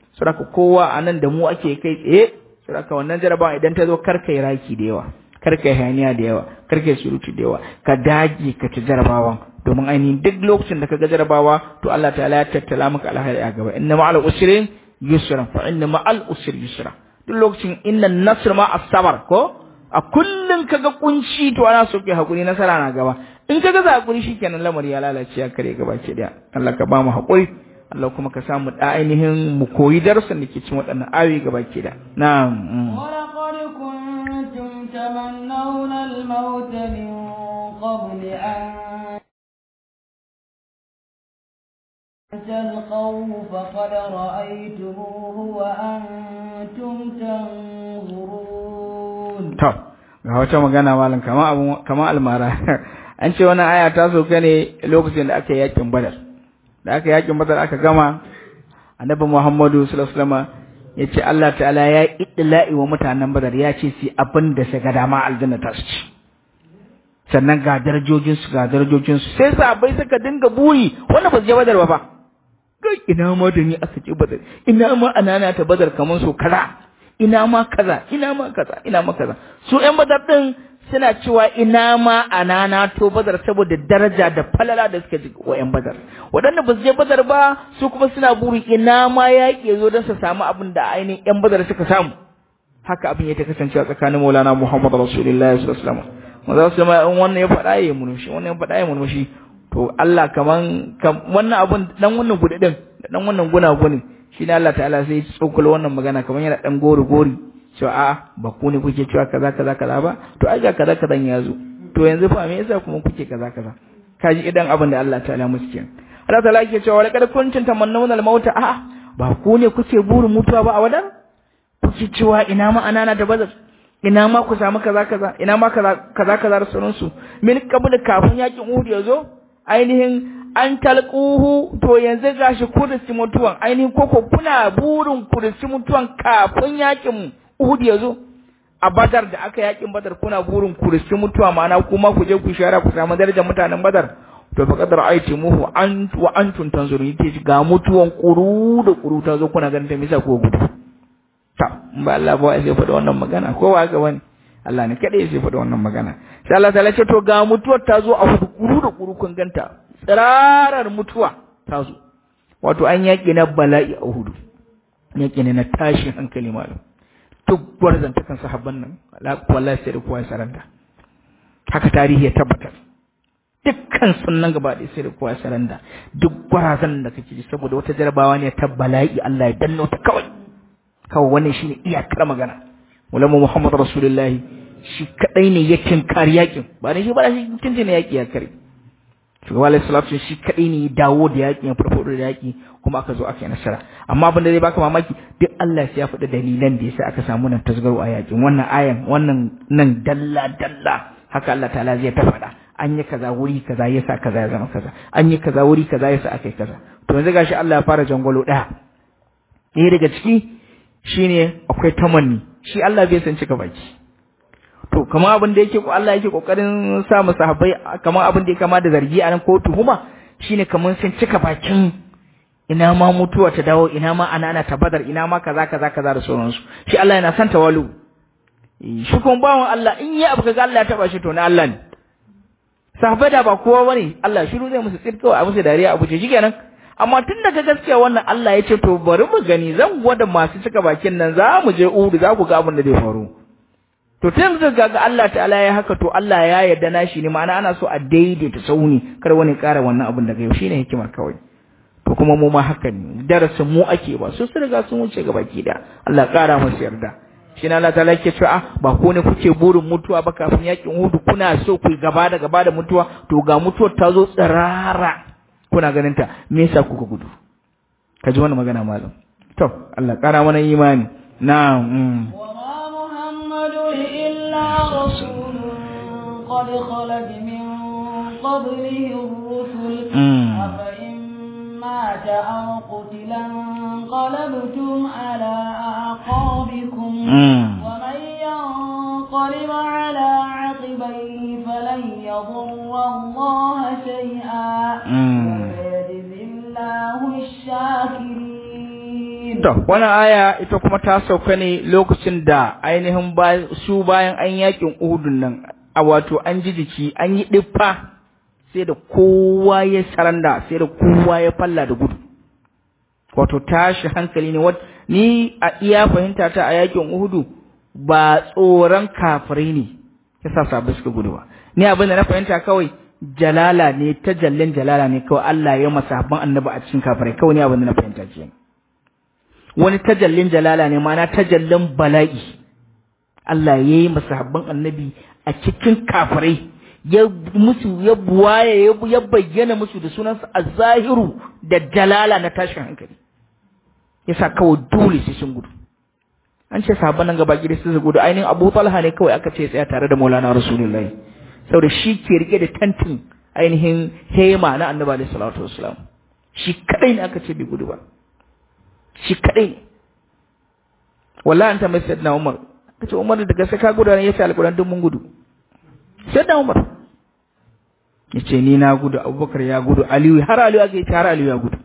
saboda kowa anan da mu ake kai tsaye saboda wannan jarabawa idan ta zo karkai raki da yawa karkai hayaniya da yawa karkai surutu da yawa ka dage ka ci jarabawan domin ainihin duk lokacin da ka ga jarabawa to Allah ta'ala ya tattala maka alheri a gaba inna ma'al usri yusra fa inna ma'al usri yusra duk lokacin inna nasr ma as-sabr ko a kullun kaga kunci to ana so kai hakuri nasara na gaba in kaga za hakuri shikenan lamari ya lalace ya kare gaba ke daya Allah ka ba mu hakuri Allah kuma ka samu da ainihin mu koyi darsin da ke cikin waɗannan ayoyi gaba ke da na'am ولقد كنتم تمنون الموت من قبل أن تلقوه فقد رأيتموه وأنتم تنظرون to ga wata magana malam kama abu kama almara an ce wannan aya ta soka ne lokacin da aka yi yakin badar da aka yi yakin badar aka gama annabi Muhammadu sallallahu alaihi wasallam ya ce Allah ta'ala ya idla'i wa mutanen badar ya ce su abin da su ga dama aljanna ta su ci sannan ga darajojin su ga darajojin su sai sahabbai suka dinga buri wanda ba su je badar ba fa kai ina ma da ni aka je badar ina ma anana ta badar kaman so kaza ina ma kaza ina ma kaza ina ma kaza su ƴan badar din suna cewa ina ma anana to badar saboda daraja da falala da suka ji wa ƴan badar waɗanda ba su je badar ba su kuma suna buri ina ma yaƙi ya zo don su samu abin da ainihin ƴan badar suka samu haka abin ya ta kasance a tsakanin maulana muhammad rasulullahi sallallahu alaihi wasallam maza su ma in wannan ya faɗa ya murmushi wannan ya faɗa ya murmushi to Allah kaman wannan abun dan wannan gudi din da dan wannan guna guni shi ne Allah ta'ala sai ya tsokula wannan magana kaman yana dan gori gori cewa a'a ba ku ne kuke cewa kaza kaza kaza ba to ai ga kaza kaza ya zo to yanzu fa me yasa kuma kuke kaza kaza kaji idan abin da Allah ta'ala musu kenan Allah ta'ala yake cewa laqad kuntum tamannawna al-mauta a'a ba ku ne kuke burin mutuwa ba a wadan kuke cewa ina ma anana da bazar ina ma ku samu kaza kaza ina ma kaza kaza kaza da sauransu min kabul kafin yakin Uhud ya zo ainihin an talquhu to yanzu gashi kursi mutuwan ainihin koko kuna burin kursi mutuwan kafin yakin Uhud ya zo a Badar da aka yakin Badar kuna burin kursi mutuwa ma'ana kuma ku je ku shara ku samu darajar mutanen Badar to fa qadar aitimuhu an wa antum tanzurun yake ga mutuwan kuru da kuru ta zo kuna ganin ta misa ko gudu ta ba Allah ba sai faɗa wannan magana ko wa ga wani Allah ne kadai sai faɗa wannan magana sai Allah ta ce to ga mutuwar ta zo a hudu kuru da kuru kun ganta tsirarar mutuwa ta zo wato an yaƙi na bala'i a hudu yaƙi ne na tashin hankali malam duk gwarzantakan sahabban nan wallahi sai da kowa ya saranda haka tarihi ya tabbatar dukkan sunan gaba ɗaya sai da kowa ya saranda duk gwarazan da kake ji saboda wata jarabawa ne ta bala'i Allah ya danno ta kawai kawai wannan shine iyakar magana ulama Muhammad Rasulullahi shi kadai ne ya tinkari yakin ba ne shi ba shi tuntune yaki ya kare shugaba alaihi salatu shi kadai ne ya dawo da yaki ya farfado da yaki kuma aka zo aka yi nasara amma abin da zai baka mamaki duk Allah sai ya faɗi dalilan da yasa aka samu nan tasgaro a yakin wannan ayan wannan nan dalla dalla haka Allah ta'ala zai ta faɗa an yi kaza wuri kaza yasa kaza ya zama kaza an yi kaza wuri kaza yasa aka yi kaza to yanzu gashi Allah ya fara jangwalo ɗaya ɗaya daga ciki shine akwai tamanni shi Allah bai san cika baki to kamar abin da yake ko Allah yake kokarin sa mu sahabbai kamar abin da ya kama da zargi a nan ko tuhuma shine kamar sun cika bakin ina ma mutuwa ta dawo ina ma ana ana tabadar ina ma kaza kaza kaza da sauransu shi Allah yana son tawalu shi kuma bawon Allah in yi abu kaga Allah ya taba shi to na Allah ne sahabbai da ba kowa bane Allah shiru zai musu tsirkawa a musu dariya abu ce shikenan amma tun daga gaskiya wannan Allah ya ce to bari mu gani zan gwada masu cika bakin nan za mu je Uhud za ku ga abin da zai faru to tun da ga Allah ta'ala ya haka to Allah ya yarda na shi ne ma'ana ana so a daidaita sauni kar wani ƙara wannan abin daga yau shine hikimar kawai to kuma mu ma haka ne darasin mu ake ba su sun riga sun wuce ga baki da Allah ƙara musu yarda shi na Allah ta'ala yake cewa ba ko ne kuke burin mutuwa ba kafin yakin Uhud kuna so ku gaba da gaba da mutuwa to ga mutuwar ta zo tsirara kuna ganin ta me yasa kuka gudu ka ji wannan magana malam to Allah kara mana imani na'am wa ma muhammadu illa rasulun qad khalat min qablihi ar-rusul afa in mata aw qutila qalabtum ala aqabikum wa man yanqalib ala عقبيه فلن يضر الله شيئا وسيجزي الله الشاكرين To, wannan aya ita kuma ta sauka ne lokacin da ainihin su bayan an yakin Uhudun nan, a wato an ji jiki, an yi ɗiffa sai da kowa ya saranda, sai da kowa ya falla da gudu. Wato tashi hankali ne, ni a iya fahimta ta a yakin Uhudu ba tsoron kafirai ne, ya sa sabu suka gudu ba. Ni abin da na fahimta kawai jalala ne, ta jallin jalala ne kawai Allah ya masa habban annabi a cikin kafirai, kawai ni abin da na fahimta kenan. wani tajallin jalala ne mana tajallin bala'i Allah ya yi masahabban annabi a cikin kafirai ya musu ya buwaye ya bayyana musu da sunansa a zahiru da jalala na tashin hankali yasa kawai dole sai sun gudu an ce sahabban nan gaba gida sun gudu ainihin Abu Talha ne kawai aka ce tsaya tare da Maulana Rasulullahi saboda shi ke rike da tantin ainihin hema na Annabi alaihi salatu wassalam shi kadai ne aka ce bai gudu ba shi kaɗai ne wallahi an tambayi sayyidina Umar kace Umar da gaske ka gudu ne yace alƙur'an duk mun gudu sayyidina Umar yace ni na gudu Abubakar ya gudu Aliyu har Aliyu ake har Aliyu ya gudu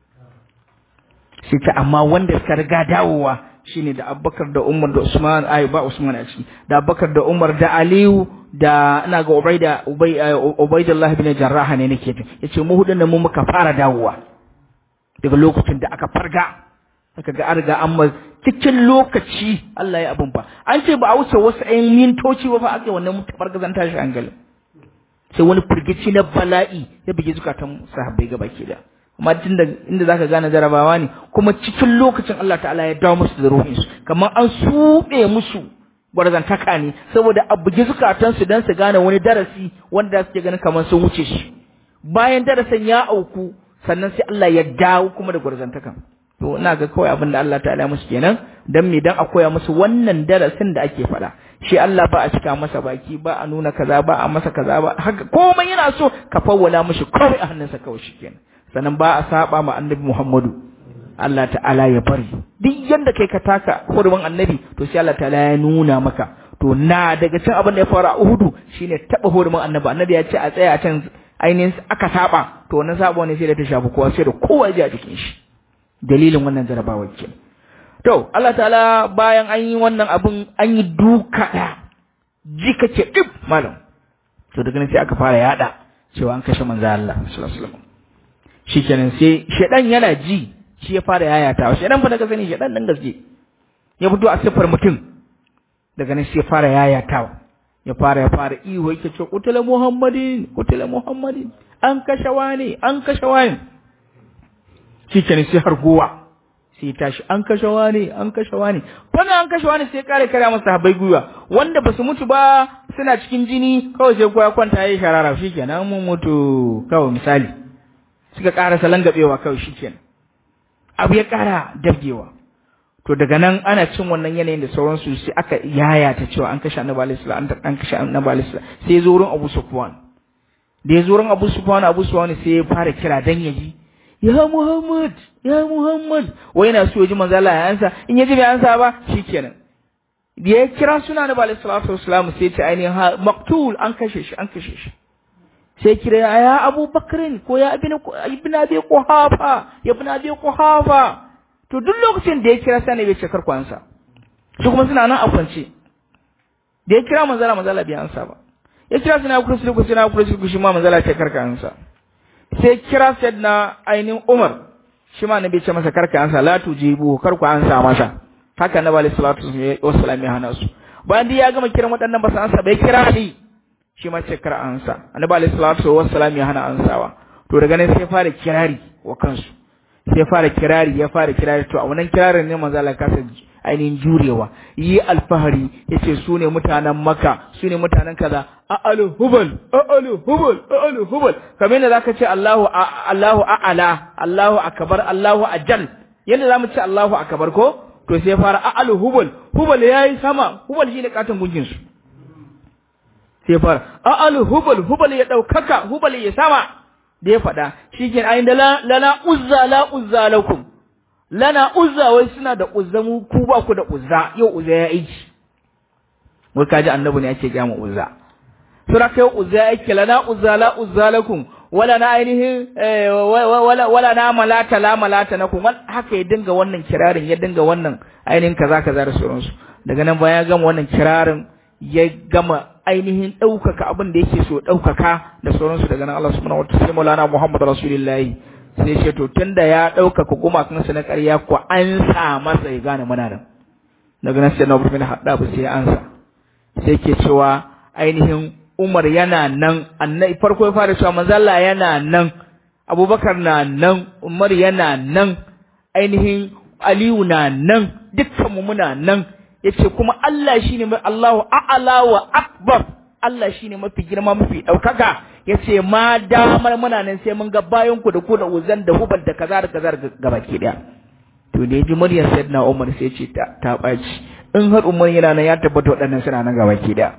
sai ta amma wanda suka riga dawowa shine da Abubakar da Umar da Usman ai ba Usman a ciki da Abubakar da Umar da Aliyu da ina ga Ubaida Ubay Ubaidullah ibn Jarrah ne nake ta yace mu hudun nan mu muka fara dawowa daga lokacin da aka farga aka ga an riga an ma cikin lokaci Allah ya abun fa an ce ba a wuce wasu ɗayan mintoci ba fa aka wannan fargazan tashi hankali sai wani firgici na bala'i ya bugi zukatan sahabbai gaba ke da amma tun da inda zaka gane jarabawa ne kuma cikin lokacin Allah ta'ala ya dawo musu da ruhin su kamar an suɓe musu gwarzantaka ne saboda a bugi zukatan su dan su gane wani darasi wanda suke ganin kamar sun wuce shi bayan darasin ya auku sannan sai Allah ya dawo kuma da gwarzantakan to ina ga kawai abin da Allah ta'ala musu kenan dan me dan a koya musu wannan darasin da ake faɗa shi Allah ba a cika masa baki ba a nuna kaza ba a masa kaza ba haka komai yana so ka fawwala mishi kawai a hannunsa kawai shikenan sannan ba a saba ma annabi Muhammadu Allah ta'ala ya bari duk yanda kai ka taka hurumin annabi to sai Allah ta'ala ya nuna maka to na daga cin abin da ya fara a Uhudu shine taba hurumin annabi annabi ya ce a tsaya a can ainihin aka saba to wannan sabo ne sai da ta shafi kowa sai da kowa ya ji a jikin shi dalilin wannan jarabawar ke to Allah ta'ala bayan an yi wannan abin an yi duka da ji kace dip malam to daga nan sai aka fara yada cewa an kashe manzo Allah sallallahu alaihi wasallam shikenan sai shedan yana ji shi ya fara yayatawa shedan fa daga sani shedan nan gaske ya fito a sifar mutum daga nan sai ya fara yayatawa ya fara ya fara ihu yake ce kutula muhammadin kutula muhammadin an kashe wani an kashe wani shikenan sai har gowa sai tashi an kashe wani an kashe wani wannan an kashe wani sai kare kare masa habai gwiwa wanda ba su mutu ba suna cikin jini kawai sai kowa kwanta yayi sharara shikenan mun mutu kawai misali suka ƙara salon gabewa kawai shikenan abu ya ƙara dabgewa to daga nan ana cin wannan yanayin da sauransu sai aka yaya ta cewa an kashe annabi alaihi salam an kashe annabi alaihi salam sai ya zo wurin Abu Sufwan da ya zo wurin Abu Sufwan Abu Sufwan sai ya fara kira dan ya ji ya Muhammad ya Muhammad wai yana so ya ji manzo Allah ya ansa in ya ji bai ansa ba shikenan da ya kira suna annabi alaihi salatu wasalam sai ya ce ainihin maqtul an kashe shi an kashe shi sai kira ya Abu Bakrin ko ya ibn ibn Abi Quhafa ya ibn Abi Quhafa to duk lokacin da ya kira sani bai ce karkwansa su kuma suna nan a kwance da ya kira manzala manzala bai ansa ba ya kira suna kursi da kursi na kursi shi ma manzala ce karka ansa sai kira sayyidina ainihin Umar shi ma nabi ce masa karka ansa la tujibu karku ansa masa haka na bali salatu wassalam ya hana su bayan da ya gama kiran waɗannan ba su ansa bai kira Ali shi ma ce kar ansa annabi alaihi salatu wassalam ya hana ansawa to daga nan sai fara kirari wa kansu sai fara kirari ya fara kirari to a wannan kirarin ne manzo Allah kasa ainihin jurewa yi alfahari yace su ne mutanen Makka su ne mutanen kaza a'alu hubal a'alu hubal a'alu hubal kamar yadda zaka ce Allahu Allahu a'ala Allahu akbar Allahu ajal yadda zamu ce Allahu akbar ko to sai fara a'alu hubal hubal yayi sama hubal shine katon gungin su sai fara a'alu hubal hubal ya daukaka hubal ya sama da ya faɗa shi ke ayin da lana uzza la uzza lakum lana uzza wai suna da uzza mu ku ba ku da uzza yau uzza ya aiki wai kaji annabi ne ake gaya mu uzza sura kai uzza ya aiki lana uzza la uzza lakum wala na ainihin wala wala na malata la malata na kuma haka ya dinga wannan kirarin ya dinga wannan ainihin kaza kaza da sauransu daga nan bayan ya gama wannan kirarin ya gama ainihin ɗaukaka abin da yake so ɗaukaka da sauransu daga nan Allah subhanahu wa ta'ala sai Maulana Muhammad Rasulullahi sai ce to tunda ya ɗaukaka gumakansa na ƙarya ko an sa masa ya gane muna nan daga nan sai na bin hadda ba sai ansa sai ke cewa ainihin Umar yana nan annabi farko ya fara cewa manzo Allah yana nan Abubakar na nan Umar yana nan ainihin Aliyu na nan dukkanmu muna nan yace kuma Allah shine mai Allahu a'ala wa akbar Allah shine mafi girma mafi daukaka yace ma damar muna nan sai mun ga bayan ku da ku da uzan da hubal da kaza da kaza ga baki daya to da yaji muryar sayyidina Umar sai ce ta ta baci in har Umar yana nan ya tabbata waɗannan suna nan ga baki daya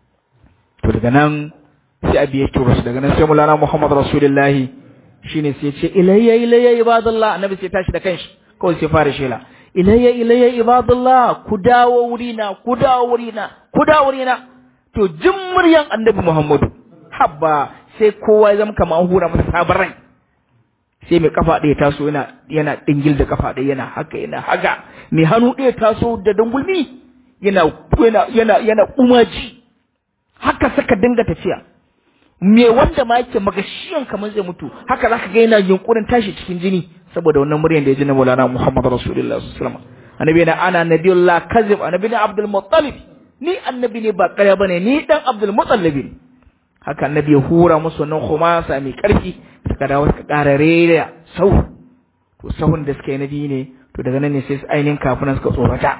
to daga nan sai abi ya turo daga nan sai mulana Muhammad Rasulullahi shine sai ce ilayya ilayya ibadallah annabi sai tashi da kanshi kawai sai fara shela ilayya ilayya ibadallah ku dawo wurina ku dawo wurina ku dawo wurina to jin muryan annabi Muhammadu habba sai kowa ya zama kamar hura masa sabon rai sai mai kafa ɗaya taso yana yana dingil da kafa ɗaya yana haka yana haka mai hannu ɗaya taso da dangulmi yana yana yana yana umaji haka saka dinga tafiya me wanda ma yake magashiyan kamar zai mutu haka zaka ga yana yunkurin tashi cikin jini saboda wannan muryan da ya ji na Maulana Muhammad Rasulullah sallallahu alaihi wasallam annabi na ana nabiyullah kazib annabi na Abdul Muttalib ni annabi ne ba ƙarya bane ni dan Abdul Muttalib ne haka annabi ya hura musu wannan khumasa mai ƙarfi suka dawo suka ƙara rera sau to sahun da suka yi nabi ne to daga nan ne sai ainihin kafinan suka tsorata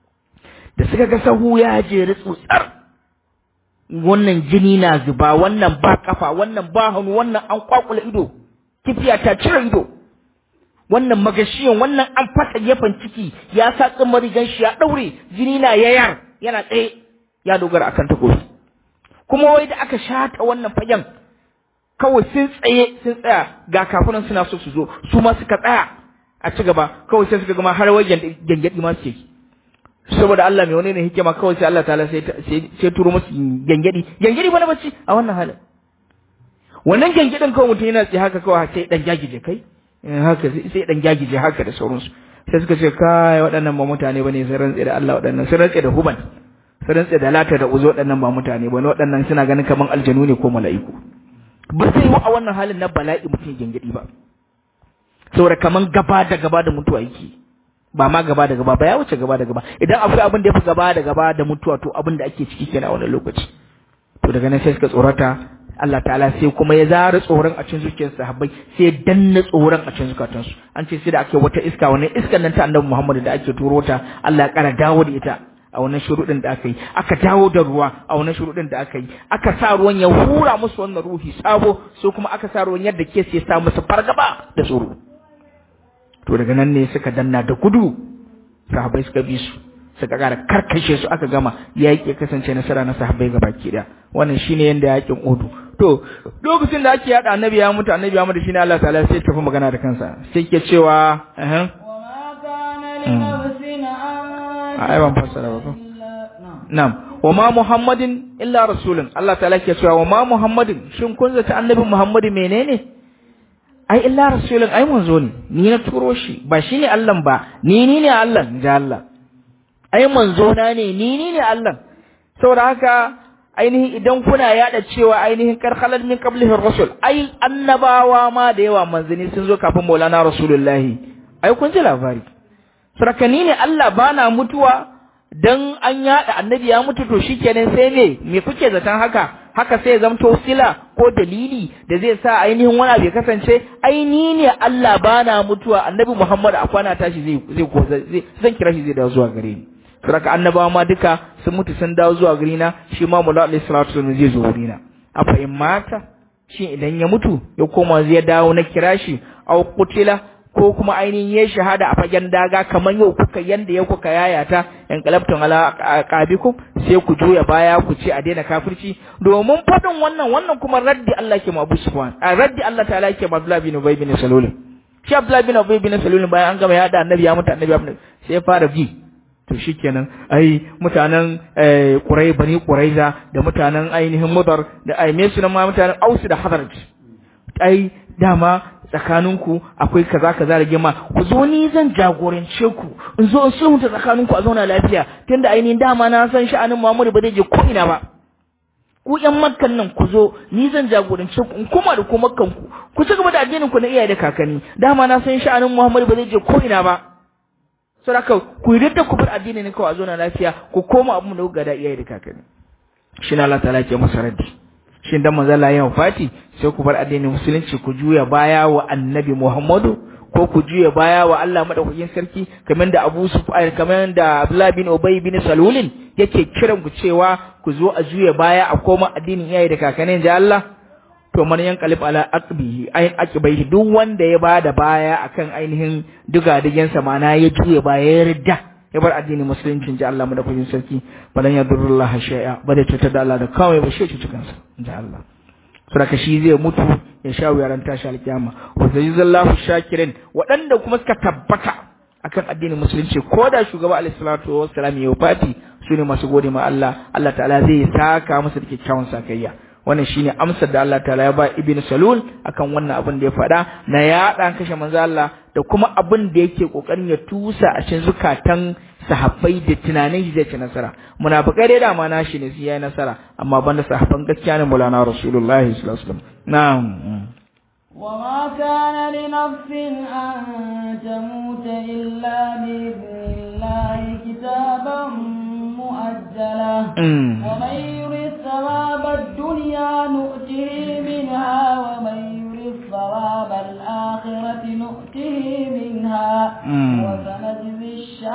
da suka ga sahu ya jeri tsutsar wannan jini na zuba wannan ba kafa wannan ba hannu wannan an kwakula ido kifiya ta cire ido wannan magashiyan wannan an fasa gefen ciki ya sa tsimar rigan shi ya daure jini na yayar yana tsaye ya dogara akan takobi kuma wai da aka shata wannan fagen kawai sun tsaye sun tsaya ga kafinan suna so su zo su ma suka tsaya a ci gaba kawai sai suka gama har wajen gangadi ma suke saboda Allah mai wani ne hikima kawai sai Allah ta'ala sai sai turo musu gangadi gangadi ba na bacci a wannan halin wannan gangadin kawai mutum yana tsaye haka kawai sai dan jagije kai haka sai dan jagije haka da sauransu sai suka ce kai waɗannan ba mutane bane sun rantse da Allah waɗannan sun rantse da huban sun rantse da lata da uzo waɗannan ba mutane bane waɗannan suna ganin kaman aljanu ne ko mala'iku ba sai yi a wannan halin na bala'i mutum gangadi ba saboda kaman gaba da gaba da mutuwa yake ba ma gaba da gaba ba ya wuce gaba da gaba idan akwai abin da ya fi gaba da gaba da mutuwa to abin da ake ciki kenan a wannan lokaci to daga nan sai suka tsorata Allah ta'ala sai kuma ya zara tsoron a cikin zuciyar sahabbai sai ya danna tsoron a cikin zukatansu an ce sai da ake wata iska wannan iskan nan ta annabi Muhammad da ake turo ta Allah ya kara dawo da ita a wannan shuruɗin da aka yi aka dawo da ruwa a wannan shuruɗin da aka yi aka sa ruwan ya hura musu wannan ruhi sabo so kuma aka sa ruwan yadda ke sai sa musu fargaba da tsoro to daga nan ne suka danna da gudu sahabbai suka bi su suka kara karkashe su aka gama yaƙi ya kasance nasara na sahabbai gaba ki da wannan shine yanda yaƙin Uhud to lokacin da ake yada annabi ya mutu annabi ya mutu shine Allah ta'ala sai tafi magana da kansa sai ke cewa eh ai ban fassara ba ko na'am wa ma muhammadin illa rasulun Allah ta'ala ke cewa wa ma muhammadin shin kun zata annabi muhammadu menene ai illa rasulun ai manzo ne ni na turo shi ba shine Allah ba ni ni ne Allah ja Allah ai manzo na ne ni ni ne Allah saboda haka ainihin idan kuna yada cewa ainihin karkhalan min qablihi rasul ai annabawa ma da yawa manzani sun zo kafin Maulana Rasulullahi ai kun ji labari sarakani ne Allah bana mutuwa dan an yada annabi ya mutu to shikenan sai me me kuke zaton haka haka sai zamto sila ko dalili da zai sa ainihin wani abu ya kasance aini ne Allah bana mutuwa annabi Muhammad a kwana tashi zai zai ko zai zan kira shi zai dawo zuwa gare ni saboda annabawa ma duka sun mutu sun dawo zuwa gare na shi ma mulla alaihi salatu wasallam zai zo gare na a fa in mata shi idan ya mutu ya koma zai dawo na kira shi aw qutila ko kuma ainihin ya shahada a fagen daga kamar yau kuka yanda ya kuka yayata in qalabtum ala qabikum sai ku juya baya ku ce a daina kafirci domin fadin wannan wannan kuma raddi Allah ke ma Abu Sufyan a raddi Allah ta'ala ke ma Abdullah bin Ubay bin Salul shi Abdullah bin Ubay bin Salul bayan an gama ya da annabi ya mutu annabi ya mutu sai ya fara bi to shikenan ai mutanen Qurai bani Quraiza da mutanen ainihin Mudar da ai me su ma mutanen Aus da Hazraj ai dama tsakaninku akwai kaza kaza da gima ku zo ni zan jagorance ku in zo in sulhunta tsakaninku a zauna lafiya tunda ainihin dama na san sha'anin Muhammadu ba zai je ko ina ba ku ƴan makkan nan ku zo ni zan jagorance ku in kuma da ku makkan ku ku ci gaba da addinin ku na iyaye da kakanni dama na san sha'anin Muhammadu ba zai je ko ina ba saboda ku yi da ku bar addini ne kawai a zauna lafiya ku koma abin da kuka da iyaye da kakanni shi na Allah ta'ala ke masa raddi shin dan manzo Allah ya wafati sai ku bar addinin musulunci ku juya baya wa annabi Muhammadu ko ku juya baya wa Allah madaukakin sarki kamar da Abu Sufyan kamar da Abdullah bin Ubay bin Salulin yake kiran ku cewa ku zo a juya baya a koma addinin iyaye da kakanni da Allah to man yanqalib ala aqbihi ayin aqbihi duk wanda ya bada baya akan ainihin digadigen sa mana ya juya baya ya ridda ya bar addinin musulunci ji Allah madaukakin sarki balan ya durrullaha shay'a ba da cutar da Allah da kawai ba shi cutar kansa ji Allah saboda shi zai mutu ya sha wuyaran tashi alkiyama wa zallahu shakirin waɗanda kuma suka tabbata akan addinin musulunci ko da shugaba alaihi salatu wassalam ya wafati su ne masu gode ma Allah Allah ta'ala zai saka musu da kyakkyawan sakayya wannan shine amsar da Allah ta'ala ya ba ibn salul akan wannan abin da ya faɗa na yaɗa kashe manzo Allah da kuma abin da yake kokarin ya tusa a cikin zukatan sahabbai da tunanin shi zai ci nasara munafikai dai dama na shi ne su yayi nasara amma banda sahabban gaskiya ne Maulana Rasulullahi sallallahu alaihi wasallam na'am وما كان لنفس أن تموت إلا بإذن الله كتابا مؤجلا ومن يرد ثواب الدنيا نؤته منها ومن يرد ثواب الآخرة نؤته منها وسنجزي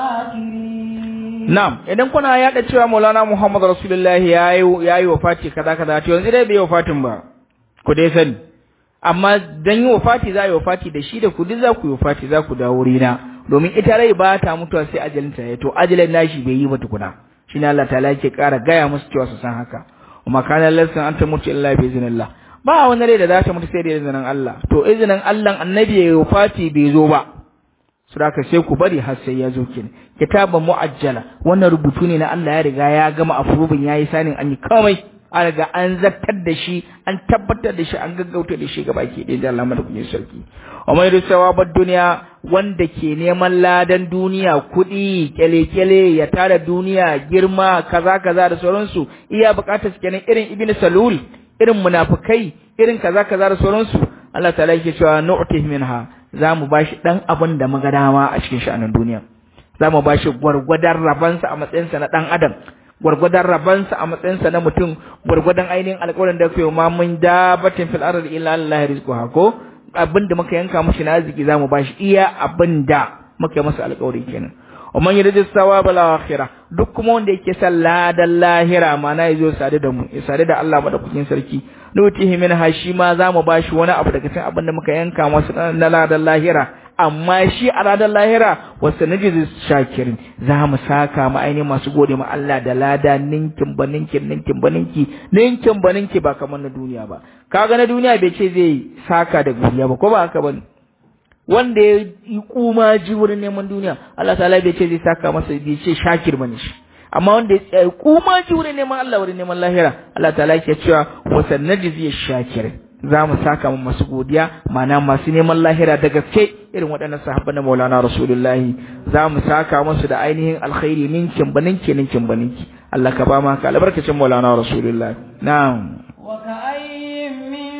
الشاكرين Na'am, idan kuna yaɗa cewa Maulana Muhammad Rasulullahi ya yi wafati kaza kaza, to yanzu dai bai wafatin ba, ku dai sani. Amma dan yi wafati za a yi wafati da shi da ku duk za ku yi wafati za ku dawo rina, domin ita rai ba ta mutuwa sai ajalinta ya to ajalin nashi bai yi ba tukuna. Shi ne Allah ta'ala yake ƙara gaya musu cewa su san haka. Kuma kana lalsan an ta mutu illa bi iznillah. Ba wani rai da za ta mutu sai da izinin Allah. To izinin Allah annabi ya yi wafati bai zo ba. Suraka sai ku bari har sai ya zo kin. Kitaban mu'ajjala wannan rubutu ne na Allah ya riga ya gama afrubin yayi sanin an yi komai. An riga an zartar da shi, an tabbatar da shi, an gaggauta da shi gaba ke da Allah madaukakin sarki. Umar da sawabar duniya wanda ke neman ladan duniya kuɗi kyale-kyale ya tara duniya girma kaza kaza da sauransu iya bukatar su kenan irin ibn salul irin munafikai irin kaza kaza da sauransu Allah ta'ala yake cewa nu'tih minha za mu bashi dan abin da muga dama a cikin sha'anin duniya za mu bashi gwargwadon rabansa a matsayinsa na dan adam gwargwadon rabansa a matsayinsa na mutum gwargwadon ainihin alƙawarin da kai ma mun dabatin fil ardi illa Allah rizquha ko abin da muka yanka mashi na arziki za mu bashi iya abin da muka masa alƙawari kenan ومن يريد الثواب الآخرة duk kuma wanda yake son ladan lahira mana yazo sade da mu ya sade da Allah madaukakin sarki nutihi min hashi ma zamu bashi wani abu daga cikin abin da muka yanka masa na ladan lahira amma shi a ladan lahira wasu najiz shakirin za mu saka mu ainihin masu gode ma Allah da lada ninkin ba ninkin ninkin ba ninki ninkin ba ninki ba kamar na duniya ba kaga na duniya bai ce zai saka da godiya ba ko ba haka bane wanda ya yi kuma ji wurin neman duniya Allah ta'ala bai ce zai saka masa bai ce shakir bane shi amma wanda ya tsaya kuma ji wurin neman Allah wurin neman lahira Allah ta'ala yake cewa wa sanajzi shakir za mu saka mu masu godiya ma'ana masu neman lahira da gaske irin waɗannan sahabban na Maulana Rasulullahi za mu saka musu da ainihin alkhairi ninkin baninki ninkin baninki Allah ka ba mu haka albarkacin Maulana Rasulullahi na'am wa ka'ayyin min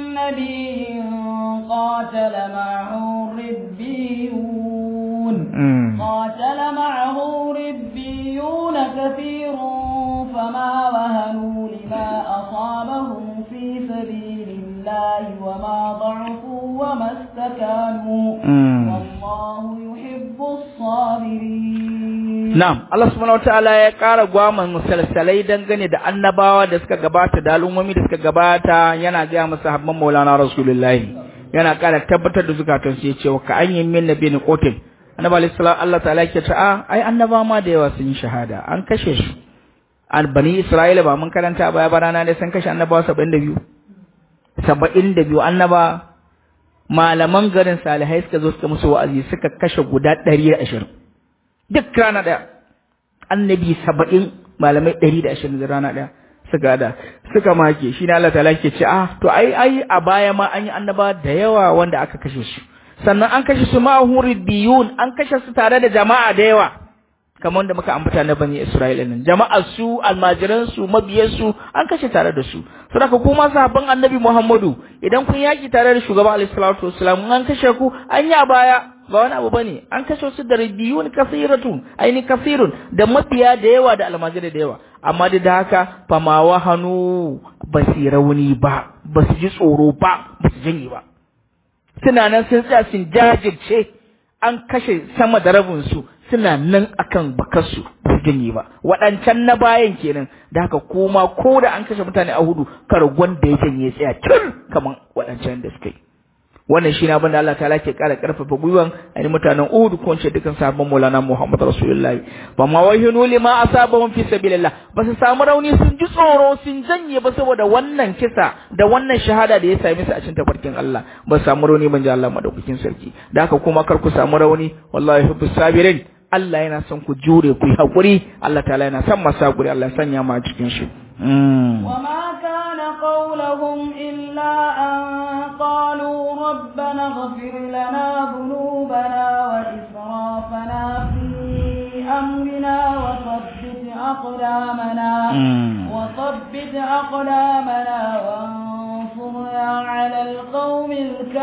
nabiyyin قاتل معه ربيون قاتل معه ربيون كثير فما وهنوا لما أصابهم في سبيل الله وما ضعفوا وما استكانوا والله يحب الصابرين Na'am, Allah subhanahu wataala ya ƙara gwaman musalsalai dangane da annabawa da suka gabata da al'ummomi da suka gabata yana gaya masa habban Maulana Rasulullahi. yana ƙara tabbatar da zukatan su yace wa ka an yi min nabi ni qotil annabi alayhi salam Allah ta'ala yake ta a ai annaba ma da yawa sun yi shahada an kashe su al bani isra'ila ba mun karanta baya barana ne sun kashe annabawa 72 72 annaba malaman garin salihai suka zo suka musu wa'azi suka kashe guda 120 duk rana daya annabi 70 malamai 120 da rana daya suka da suka make shi ne Allah ta'ala ke ce ah to ai ai a baya ma an yi annaba da yawa wanda aka kashe su sannan an kashe su ma'ahu riddiyun an kashe su tare da jama'a da yawa kamar da muka ambata na bani Isra'ila nan jama'ar su almajiran su mabiyan su an kashe tare da su saboda kuma sahabban annabi Muhammadu idan kun yaki tare da shugaba alaihi salatu wassalam an kashe ku an yi a baya ba wani abu bane an kashe su da ridiyun kasiratun aini kasirun da mabiya da yawa da almajirai da yawa amma duk da haka fama wahanu ba su rauni ba ba su ji tsoro ba ba su janye ba suna nan sun tsaya sun jajirce an kashe sama da rabin su suna nan akan bakarsu ba su janye ba waɗancan na bayan kenan da haka kuma ko da an kashe mutane a hudu kar wanda ya janye tsaya tun kamar waɗancan da suka yi wannan shi ne abin da Allah ta'ala ke ƙara ƙarfafa gwiwan a mutanen Uhud ko ce dukan sahabban Maulana Muhammad Rasulullahi ba ma wahinu lima asabahum fi sabilillah ba su samu rauni sun ji tsoro sun janye ba saboda wannan kisa da wannan shahada da ya same su a cikin tafarkin Allah ba su samu rauni ban ji Allah madaukakin sarki da haka kuma kar ku samu rauni wallahi hubbus sabirin Allah yana son ku jure ku yi haƙuri Allah ta'ala yana son masu haƙuri Allah ya sanya mu a cikin shi وما كان قولهم إلا أن قالوا ربنا اغفر لنا ذنوبنا وإسرافنا في أمرنا وثبت أقدامنا وثبت أقدامنا وانصرنا على القوم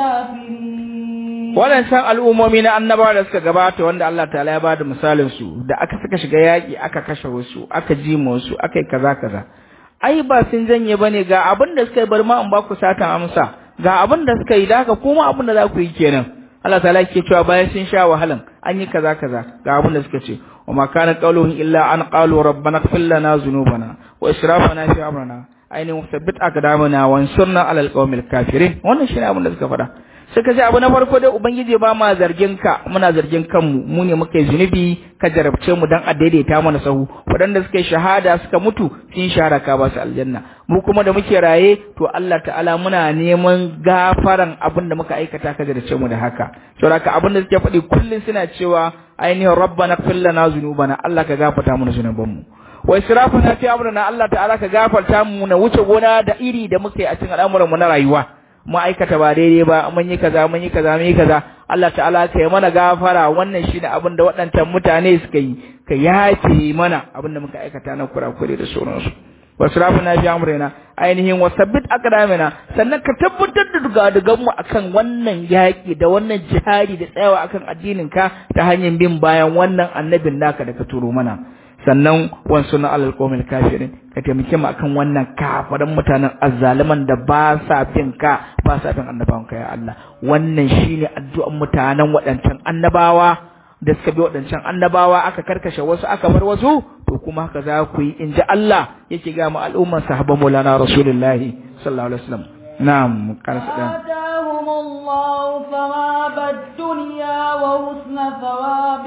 الكافرين waɗancan al'ummomi na annabawa da suka gabata wanda Allah ta'ala ya bada misalin su da aka suka shiga yaƙi aka kashe wasu aka jima wasu aka yi kaza kaza ai ba sun janye bane ga abin da suka yi bar ma in ba ku satan amsa ga abin da suka yi da haka kuma abin da za ku yi kenan Allah ta'ala ke cewa bayan sun sha wahalan an yi kaza kaza ga abin da suka ce wa ma kana qawluhum illa an qalu rabbana ighfir lana dhunubana wa israfana fi amrina ainihin sabbit aqdamana wa ansurna ala alqawmil kafirin wannan shine abin da suka faɗa suka ce abu na farko dai ubangiji ba ma zargin ka muna zargin kanmu mu ne muka yi zunubi ka jarabce mu dan a daidaita mana sahu waɗanda suka yi shahada suka mutu sun shahara ka ba su aljanna mu kuma da muke raye to Allah ta'ala muna neman gafaran abin da muka aikata ka jarabce mu da haka saboda abin da suke faɗi kullum suna cewa ainihin rabbana fil lana zunubana Allah ka gafarta mana zunubanmu wa israfana fi amrina Allah ta'ala ka gafarta mu na wuce gona da iri da muke a cikin al'amuran mu na rayuwa mu aikata ba daidai ba mun yi kaza mun yi kaza mun yi kaza Allah ta'ala ka yi mana gafara wannan shine abin da waɗancan mutane suka yi ka yafe mana abin da muka aikata na kurakure da sauransu wasrafu na fi amrina ainihin wasabbit aqdamina sannan ka tabbatar da dugadugan mu akan wannan yaki da wannan jihadi da tsayawa akan addinin ka ta hanyar bin bayan wannan annabin naka da ka turo mana sannan wansu na alal qawmil kafirin ka taimake mu akan wannan kafaran mutanen azzaliman da ba sa fin ka ba sa fin annabawan ka ya Allah wannan shine addu'an mutanen waɗancan annabawa da suka bi waɗancan annabawa aka karkashe wasu aka bar wasu to kuma haka za ku yi in ji Allah yake ga mu al'umman sahabban Maulana Rasulullahi sallallahu alaihi wasallam na'am karasa dan آتاهم الله ثواب الدنيا وحسن ثواب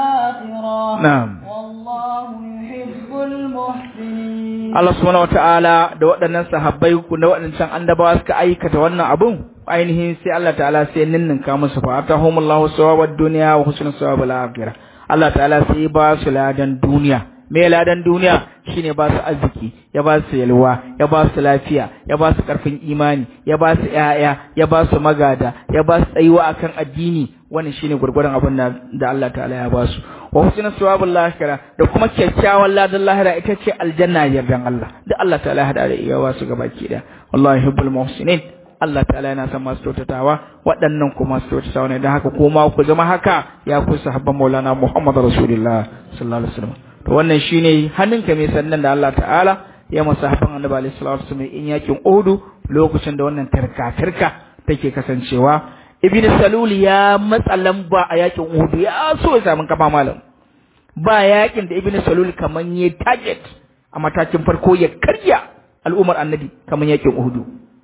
الآخرة na'am والله يحب المحسنين Allah subhanahu wata'ala da waɗannan sahabbai ku da waɗancan annabawa suka aikata wannan abun ainihin sai Allah ta'ala sai ninninka musu fa atahumullahu sawabad dunya wa husnul sawabil akhirah Allah ta'ala sai ba su ladan duniya me ladan duniya shine ba su arziki ya ba su yalwa ya ba su lafiya ya ba su karfin imani ya ba su ƴaƴa ya ba su magada ya ba su tsayuwa akan addini wannan shine gurgurdan abin da Allah ta'ala ya ba su wa husnul sawabul lahira da kuma kyakkyawan ladan lahira ita ce aljanna yardan Allah da Allah ta'ala ya hada da iyawa su gabaki da wallahi hubbul muhsinin Allah ta'ala yana son masu kyautatawa waɗannan kuma masu kyautatawa ne don haka kuma ku zama haka ya ku sahabban Maulana Muhammad Rasulullah sallallahu alaihi wasallam to wannan shine hannunka mai sannan da Allah ta'ala ya masa sahabban Annabi alaihi salatu wasallam in yakin Uhud lokacin da wannan tarka tarka take kasancewa Ibn Salul ya matsa lamba a yakin Uhud ya so ya samu kafa malam ba yakin da Ibn Salul kaman ya target a matakin farko ya karya al'ummar Annabi kaman yakin Uhud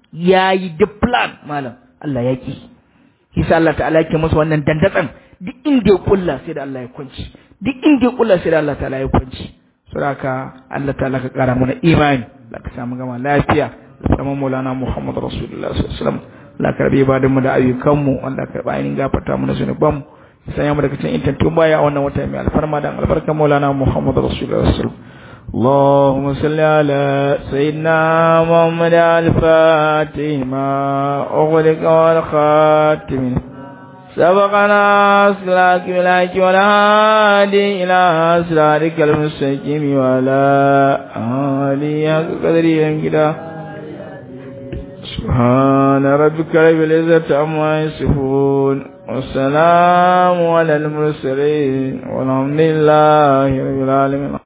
ya yi duk plan malam Allah ya ki Isa Allah ta'ala yake masa wannan dandatsan duk inda ya kulla sai da Allah ya kunci duk inda ya kulla sai da Allah ta'ala ya kunci saboda Allah ta'ala ka kara mana imani da ka samu gama lafiya da samu Maulana Muhammad Rasulullah sallallahu alaihi wasallam Allah ka rabe ibadan mu da ayyukan mu wanda ka ba ainihin gafarta mu da zunuban mu sanya mu daga cikin intantun baya a wannan wata mai alfarma da albarkar Maulana Muhammad Rasulullah sallallahu alaihi wasallam اللهم صل على سيدنا محمد الفاتح ما أغلق والخاتم سبقنا أسلاك بلاك ولا هادي إلى أسرارك المستقيم ولا آلي قدري كده سبحان ربك رب العزة عما يصفون والسلام على المرسلين والحمد لله رب العالمين